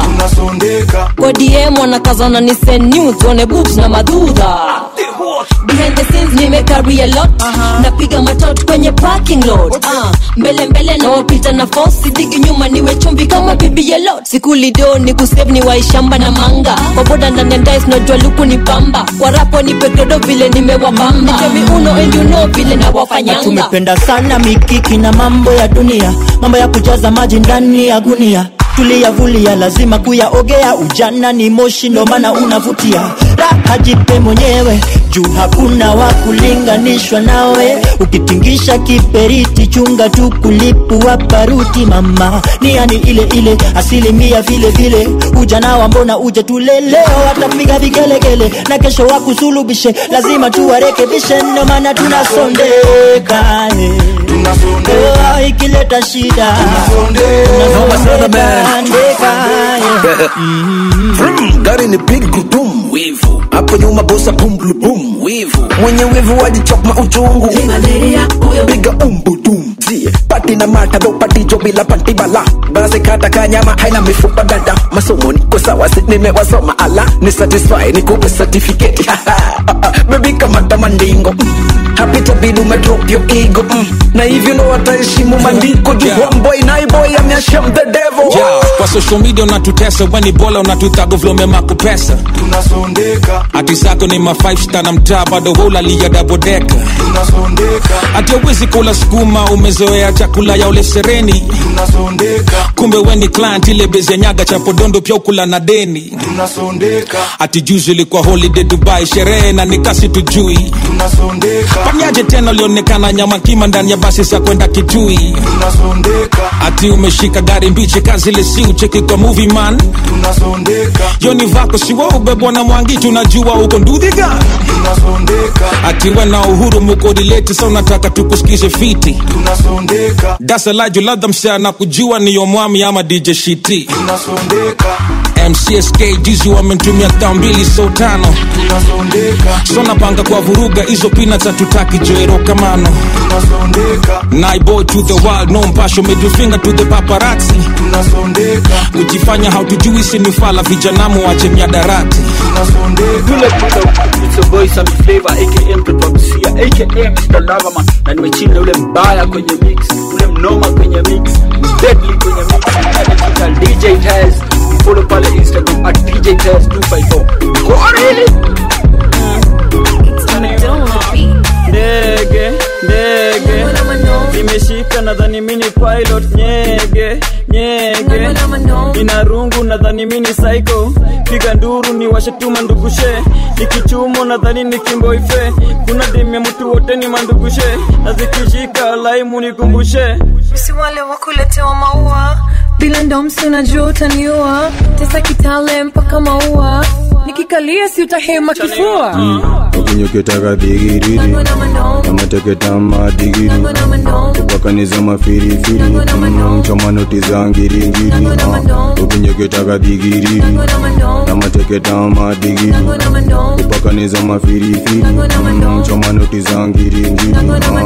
kwa dm wanakazana ni send news one boobs na madhudha behind the scenes nimecarry a lot napiga matot kwenye parking lot uh, mbele mbele na wapita na fosi digi nyuma niwe chumbi kama bibi yelot sikulido ni kusave ni waishamba na manga kwa boda ndani ya ndais najua luku ni pamba kwa rapo ni pedodo vile nimewabamba nipe uno and you know vile na nawafanyanga tumependa sana mikiki na mambo ya dunia mambo ya kujaza maji ndani ya gunia tuliyavulia lazima kuyaogea ujana ni moshi ndo maana unavutia raha jipe mwenyewe juu hakuna wa kulinganishwa nawe ukitingisha kiperiti chunga tu kulipua paruti mama niani ile ile asilimia vile vile ujana wa mbona uje tuleleo watapiga vigelegele na kesho wakusulubishe lazima tuwarekebishe ndo maana tunasondeka eh. Oh, ikileta shida tunasondeka, ndeka, Vroom, gari ni big gudum wivu hapo nyuma bosa bum blu bum wivu mwenye wivu wajichokma uchungu piga umbudum zie pati na mata do pati jo bila panti bala basi kata kanyama haina mifupa dada masomo niko sawa si nimewasoma ala ni satisfy nikupe certificate bebi kamata mandingo hapita bidi umedrop your ego mm. na hivyo ndo wataheshimu mandiko juu Yeah. one boy nine boy ameashem the devil yeah. kwa social media unatutesa weni bola unatutago vlomema kupesa tunasondeka hati zako ni ma 5 star na mtaa bado hulalia dabodeka tunasondeka hati awezi kula sukuma umezoea chakula ya ule sereni tunasondeka kumbe weni client ile bezi nyaga cha podondo pia ukula na deni tunasondeka hati juzi ilikuwa holiday dubai sherehe na nikasi tujui tunasondeka panyaje tena ulionekana nyama kima ndani ya basi za kwenda kitui tunasondeka ati umeshika gari mbichi kazi ile si ucheki kwa movie man tunasondeka yoni vako siwa ubebwa na mwangi tunajua uko ndudhiga tunasondeka ati we na uhuru mukodileti sa unataka tukusikize fiti tunasondeka dasalaju ladha msea na kujua niyo mwami ama dj shiti tunasondeka mcsk juzi wamentumia thao mbili so tano tunasondeka so napanga kwa vuruga hizo pina za tutaki joero kamano tunasondeka naiboy to the world no mpasho middle finger to the paparazzi tunasondeka kujifanya hautujui sinifala vijanamu wache miadarati Yule kuta it's a boy Sammy Flavor aka mtoto wa Busia aka Mr. Loverman na nimechini na yule mbaya kwenye mix, yule mnoma kwenye mix, deadly kwenye mix, anajiita DJ Taz follow pale instagram at dj test 254 Kwani? ndege ndege nimeshika nadhani mini pilot nyege nyege ina rungu nadhani mini psycho piga nduru ni washetuma ndugushe nikichumo nadhani ni kimboife kuna demya mtu wote ni mandugushe na zikishika laimu nikumbushe si wale wakuletewa maua bila ndomsi unajua utaniua tesa kitale mpaka maua nikikalia si utahema kifua ukinyoketaka dhigiriri namateketama digiri kupakaniza mafirifiri mchoma noti za ngiringiri ukinyoketaka dhigiriri namateketama digiri kupakaniza mafirifiri mchoma noti za ngiringiri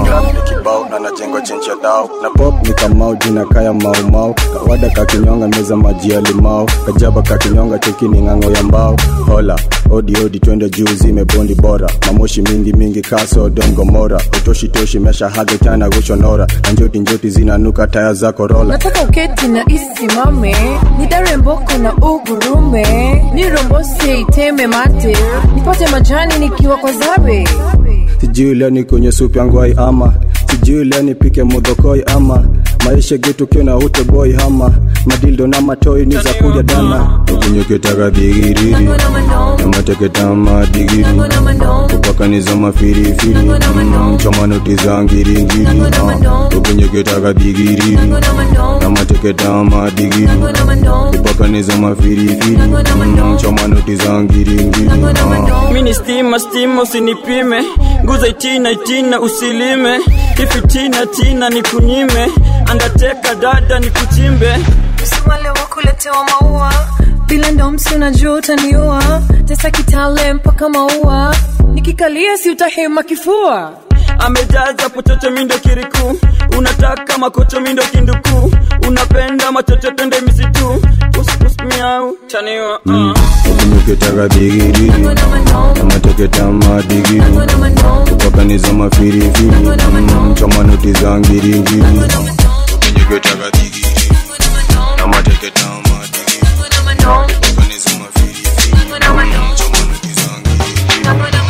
kibao na najengo chencha dao na pop ni kamau jina kaya maumau kawada kakinyonga meza maji ya limau kajaba kakinyonga chekini ng'ang'o ya mbao hola odi odi twende juu zimebondi bora mamoshi mingi mingi kaso dongomora utoshitoshi mesha hage tana gushonora na njoti njoti zinanuka taya za korola nataka uketi na isimame nidare mboko na ugurume nirombose iteme mate nipate majani nikiwa kwa zabe sijui leo ni kwenye supu yangu ai ama sijui leo nipike mudhokoi ama maisha getu kiona ute boy hama madildo na matoi ni za kuja dana ukinyoketaka dhigiriri namateketama digiri kupakaniza mafirifiri mchoma noti za ngiringiri ukinyoketaka dhigiriri namateketama digiri kupakaniza mafirifiri mchoma noti za ngiringiri mini stima stima usinipime nguza itina itina usilime ifitina tina nikunyime andateka dada nikuchimbe si wale wakuletewa maua bila ndomsi unajua utaniua tesa kitale mpaka maua nikikalia si utahema kifua amejaza pochocho mindo kiriku unataka makocho mindo kinduku unapenda machocho twende misitu puspus miau chaniwa uh. ukinyoketaka dhigiriri namateketama digiri kupakaniza mafirifiri mchoma noti za ngiringiri ukinyoketaka dhigiri namateketama digiri kupakaniza mafirifiri mchoma noti za ngiringiri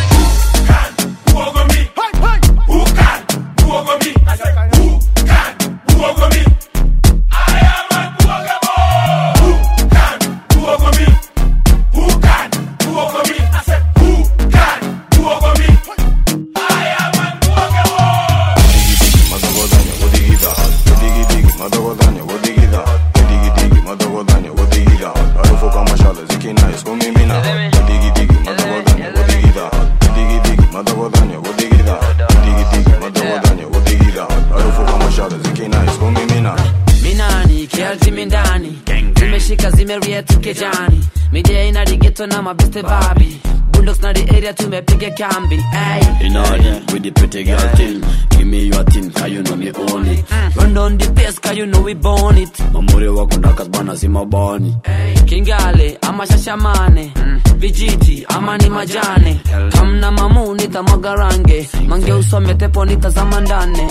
minani kialtimi ndani zimeshika zimerietu kejani midia ina digeto na mabeste babi bundoks na the area tumepiga kambi ay. In order with the pretty girl thing. Give me your thing, cause you know me own it. run down the pace cause you know we born it Mamuri wako ndakas bana si mabani. kingale ama shashamane vijiti ama ni majane kamna mamu nitamwaga range mange usome tepo nitazama ndane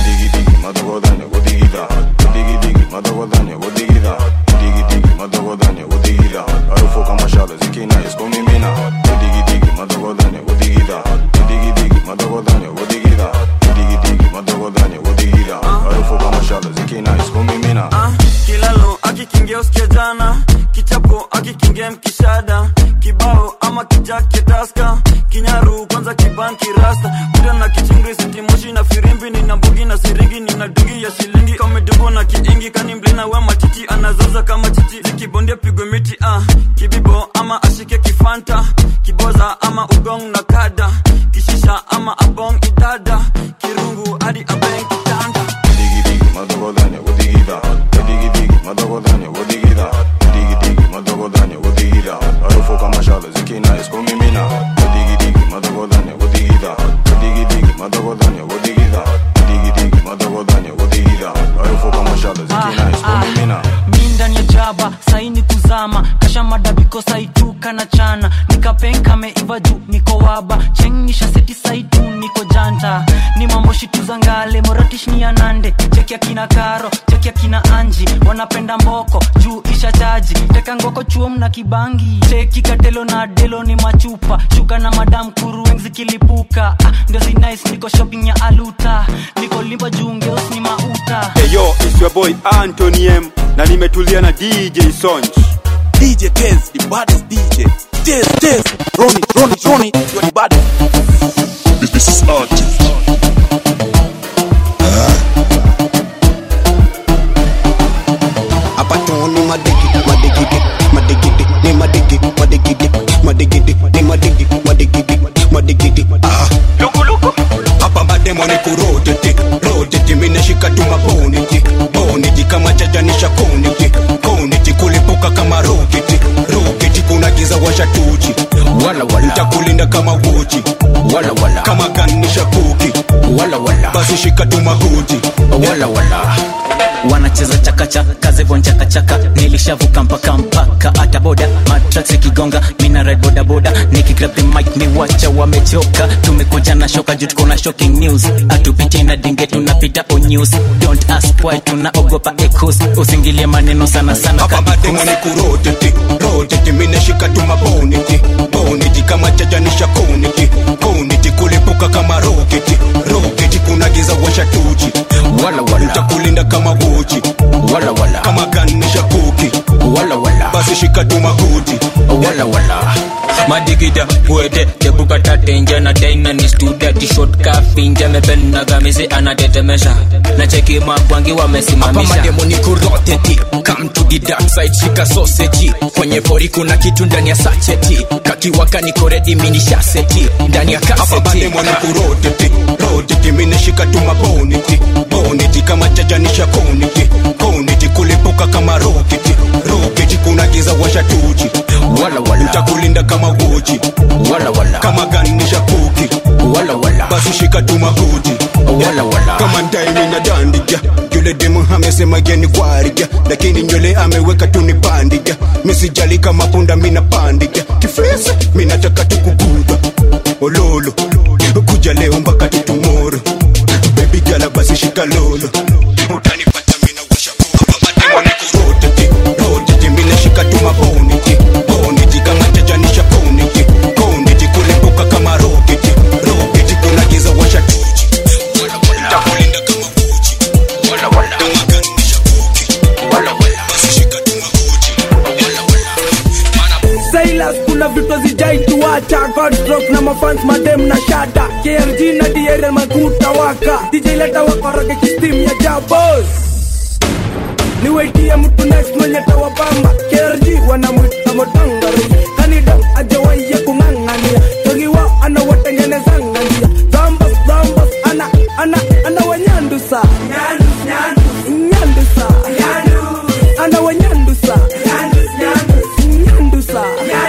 kilalo akikingia usikia jana kichapo akikingia mkishada kibao ama kijake taska kinyaru kwanza kibanki rasta kuda na kichingri sitimoshi na firimbi nina mbugi na siringi nina dungi ya shilingi kamedubo na kiingi kani mlina we matiti anazaza kama chichi zikibondia pigwe miti ah. kibibo ama ashike kifanta kiboza ama ugong na kada kishisha ama abong idada kirungu hadi abeng kitanda mi ndani ya jaba saini kuzama nyama kasha madabiko saitu kana chana nikapenka meiva juu niko waba chengisha seti saitu niko janta ni mambo shitu za ngale moratish ni anande cheki akina karo cheki akina anji wanapenda mboko juu isha chaji teka ngoko chuom na kibangi cheki katelo na delo ni machupa shuka na madam kurueng zikilipuka ah, ndio si nice niko shopping ya aluta niko limba juu ngeos ni mauta Hey yo, it's your boy Anthony M na nimetulia na DJ Sonj. DJ Tez, the baddest DJ. Tez, Tez, Ronnie, Ronnie, Ronnie, you're the baddest. This, this is artist. hapa tunu madigi madigidi madigidi ni madigi madigidi madigidi ni madigi madigidi madigidi ah hapa mademo ni kuroteti roteti minashika tu maboniti boniti kama chajanisha koniti koniti kulipuka kama roketi roketi kuna giza washatuchi wala wala ntakulinda kama wochi wala wala kama ganisha kuki wala wala basi shika tu mahuti wala wala wanacheza chakacha kazevo chakachaka nilishavuka mpaka mpaka hata boda matrax ikigonga mina ride boda boda nikigrab the mic ni wacha wamechoka tumekuja na shoka juu tuko na shocking news atupite na dinge tunapita on news don't ask why tunaogopa ecos usingilie maneno sana sana hapa mademo ni kuroteti roteti minashika tu maboniti boniti kama chajanisha koniti koniti kulipuka kama roketi roketi kuna giza washatuchi wala wala ntakulinda kama wochi wala wala kama ganisha kuki wala wala basi shika tu mahuti wala wala madigida puete tebukata tenje na daina ni studia tishot kafinje mepena gamisi anatetemesha na cheki makwangi hapa wamesimamisha mademo ni kuroteti come to the dark side shika sausage kwenye pori kuna kitu ndani ya sacheti kakiwaka niko ready mini shaseti ndani ya hapa kaseti mademo ni kuroteti roteti minashika tu maboniti boniti kama chajanisha koniti koniti kulipuka kama roketi roketi kuna giza washatuchi wala wala ntakulinda kama wochi wala wala kama ganisha kuki wala wala basi shika tu mahuti wala wala kama ndaimi na dandiga yule demu amesema geni kwariga lakini nywele ameweka tu ni bandiga misijali kama punda mina pandiga kifresa minataka tu kuguda ololo kuja leo mpaka tu tomorrow baby gala basi shika lolo utanipata mina washa mademo ni kuroteti roteti mina shika tu maboniti boniti kama tajanisha koniti koniti kulipuka kama roketi roketi kuna giza washa tuchi ntakulinda kama uchi wala wala kama ganisha kuki wala wala basi shika tu mahuti wala wala Silas kuna vitu zijai tuacha Godstrok na mafans madem na shada KRG na DRL makuta waka DJ leta wakoroge kistim ya jabos niwaitie mtu next mwenye tawabamba KRG wanamwita motangari kanida ajawaiye kung'ang'ania togiwa anawatengenezanga njia dhambas dhambas ana ana ana wanyandusa nyandusa ana wanyandusa nyandusa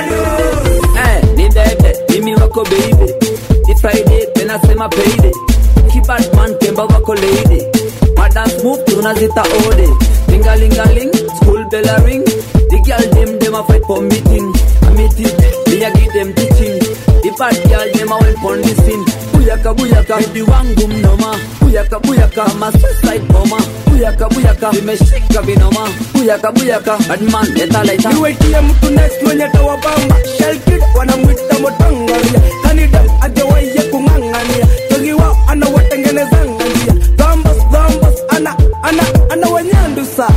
Eh, ni bebe mimi wako baby If Friday tena sema payday Kibadman temba wako lady Madance move tunazita ode Lingalingaling, school bell a ring The girl dem dem a fight for meeting A meeting, me a give them teaching The bad girl dem a well pon the scene Buyaka buyaka, baby wangu mnoma Buyaka buyaka, ma suicide bomber Buyaka buyaka, vimeshika vinoma Buyaka buyaka, badman leta laita niwaitie mtu next mwenye tawabamba shelkid wanamwita motangaria kanida ajawaiye kung'ang'ania togiwa anawatengenezanga njia dhambas dhambas ana ana ana wanyandusa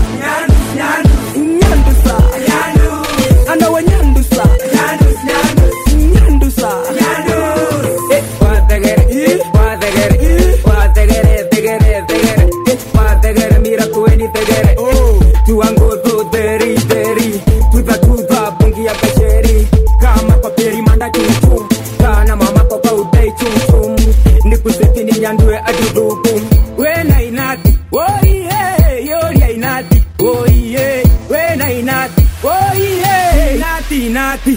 nyandusa ana wanyandusa nyandusa Eh, wategere, eh, wategere, eh, wategere, tegere, tegere, eh, wategere, mira kueni tegere, eh, tuangozo deri deri tuza tuza bungi ya kasheri kama kwa peri manda chumchum kana mama kwa kwa udai chumchum nikuseti ni nyandue adudubu wena inati oiye yoria inati oiye wena inati oiye inati inati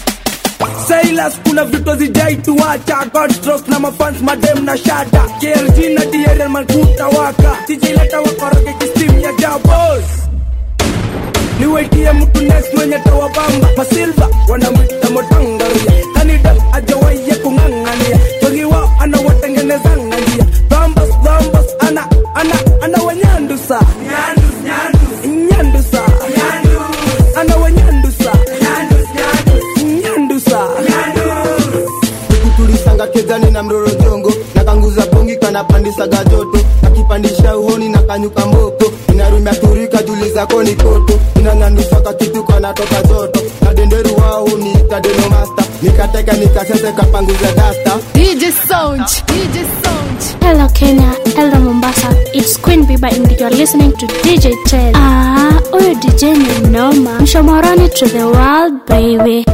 Silas kuna vitu zijai tuacha Godstrok na mafans madem na shada KRG na DRL makuta waka DJ leta wakoroge kistim ya jabos niwaitie mtu next mwenye tawabamba masilva wanamwita motangaria kanida ajawaiye kung'ang'ania wengi wao anawatengenezanga njia dhambas dhambas ana ana ana wanyandusa nyandusa ana wanyandusa nyandusa tulisanga kezani na mroro jongo na kanguza bongi kanapandisaga joto nakipandisha uhoni na kanyuka mboko inarumia turika juli zako ni koto inang'andusaka kitu kanatoka joto na denderu wao niita denomasta nikateka nikasese kapanguza dasta DJ Sound, DJ Sound. Hello Kenya, hello Mombasa. It's Queen Biba and you're listening to DJ Ted. Ah, huyo DJ ni noma. Mshomoroni to the world, baby.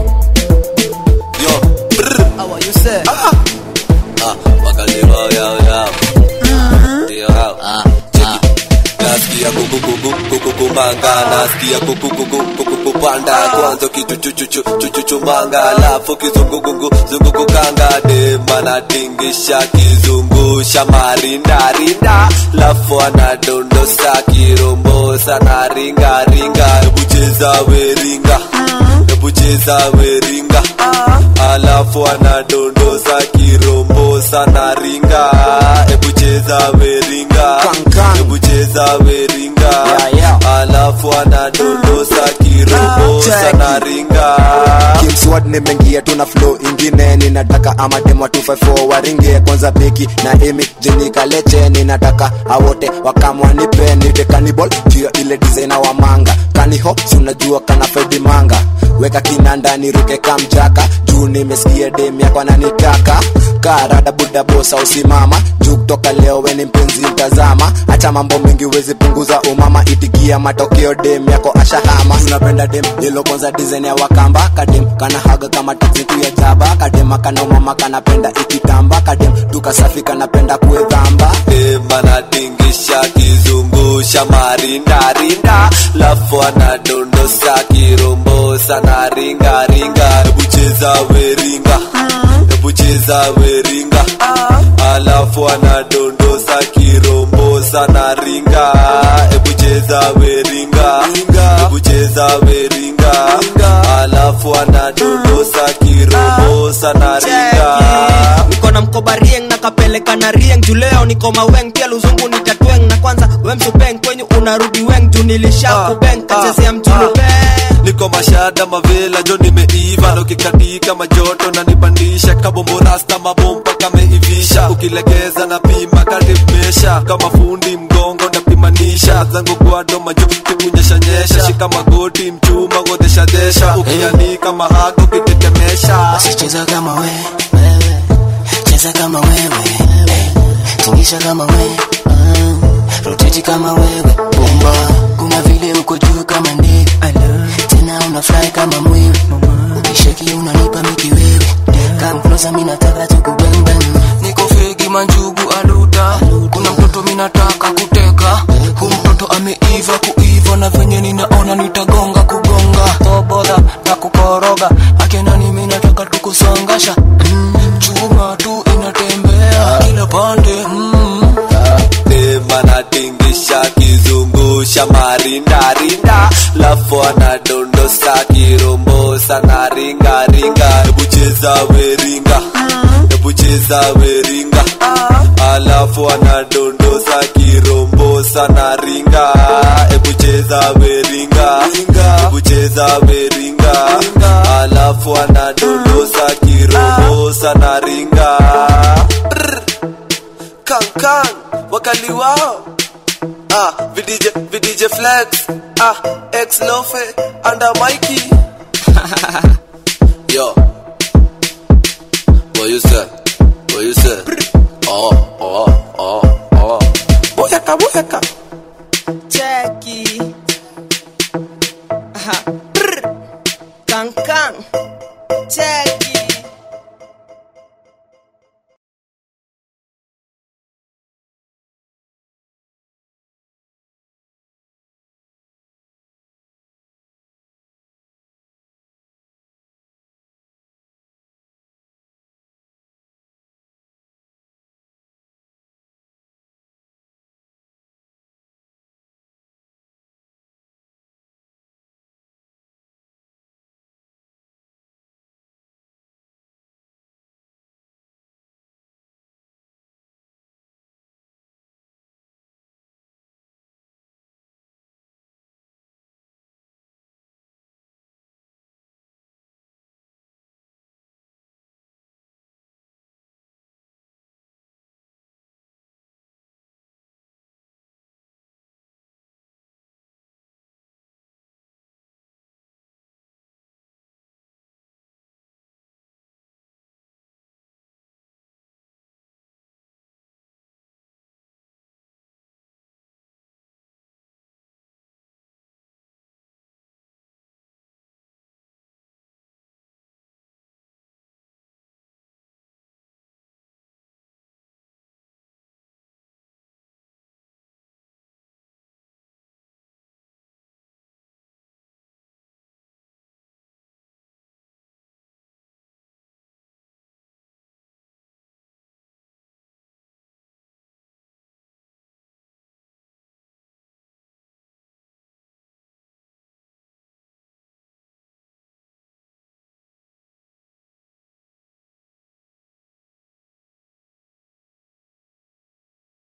How are you, sir? Ah, wakaliwa yao yao. Ndio hao. Cheki. Nasikia kuku kuku kuku kumanga, nasikia kuku kuku kuku kupanda. Kwanza kichuchuchuchuchuchumanga, alafu kizungugungu zungukukanga. Dema natingisha kizungusha marinda rinda, lafu anadondosa kirombosa na ringa ringa. Hebu cheza weringa, hebu cheza weringa, alafu anadondosa kirombosa na ringa. Hebu cheza weringa, hebu cheza weringa, alafu anadondosa kirombosa na ringa. kimswad nimeingia tuna flow ingine ninataka amademo 254 waringie kwanza beki na emi jenikaleche ninataka awote wakamwanipe nite kanibol juu ya ile designer wa manga kaniho si unajua kana fedi manga weka kinanda niruke kamjaka juu nimesikia dem yako ananitaka karada buda bosa usimama juu kutoka leo weni mpenzi mtazama acha mambo mengi wezi punguza umama itikia matokeo dem yako ashahama unapenda dem ilo kwanza design ya wakamba kadem kana haga kama taksi tu ya jaba kadem kana umama kanapenda ikitamba kadem tukasafi kanapenda kuedhamba Dema natingisha kizungusha marinda rinda, lafu anadondosa kirombosa na ringa ringa. Hebu cheza weringa, hebu cheza weringa, alafu anadondosa kirombosa na ringa. Hebu cheza weringa, hebu cheza weringa, alafu anadondosa kirombosa na ringa. niko na mkoba rieng na kapeleka na rieng juu leo niko maweng pia luzungu ni tatweng na kwanza we msupeng kwenye unarudi weng juu nilisha kubeng kachezea mjulu beng niko mashada mavela jo nimeiva na ukikatika majoto na nipandisha kabombo rasta mabomba kameivisha ukilegeza na pima kadimesha kama fundi mgongo ndapimanisha zangu gwado majo kikunyeshanyesha shika magoti mchuma godeshadesha ukianika mahago kitetemesha Cheza kama we, wewe, cheza kama wewe, eh, tingisha kama we, mm, roteti kama wewe, bomba. Kuna vile uko juu kama ndege, tena una fly kama mwewe, ukisheki unanipa miki wewe, come closer, mimi nataka tukubembem. niko fegi manjugu aluta kuna mtoto minataka kuteka hu mtoto ameiva kuiva na venye ninaona nitagonga kugonga toboda na kukoroga akenani minataka tukusongasha mm, chuma tu inatembea kila pande mm. Dema natingisha kizungusha marinda rinda, lafu anadondosa kirombosa na ringa ringa. Hebu cheza weringa, hebu cheza weringa, alafu anadondosa kirombosa na ringa. Hebu cheza weringa, hebu cheza weringa, alafu anadondosa kirombosa na ringa. Brr. Kankan, wakali wao ah, VDJ, VDJ Flex ah, X Lofe, under Mikey Yo What you say? What you say? Oh, oh, oh, oh Boyaka, boyaka cheki Aha. Brr. kankan cheki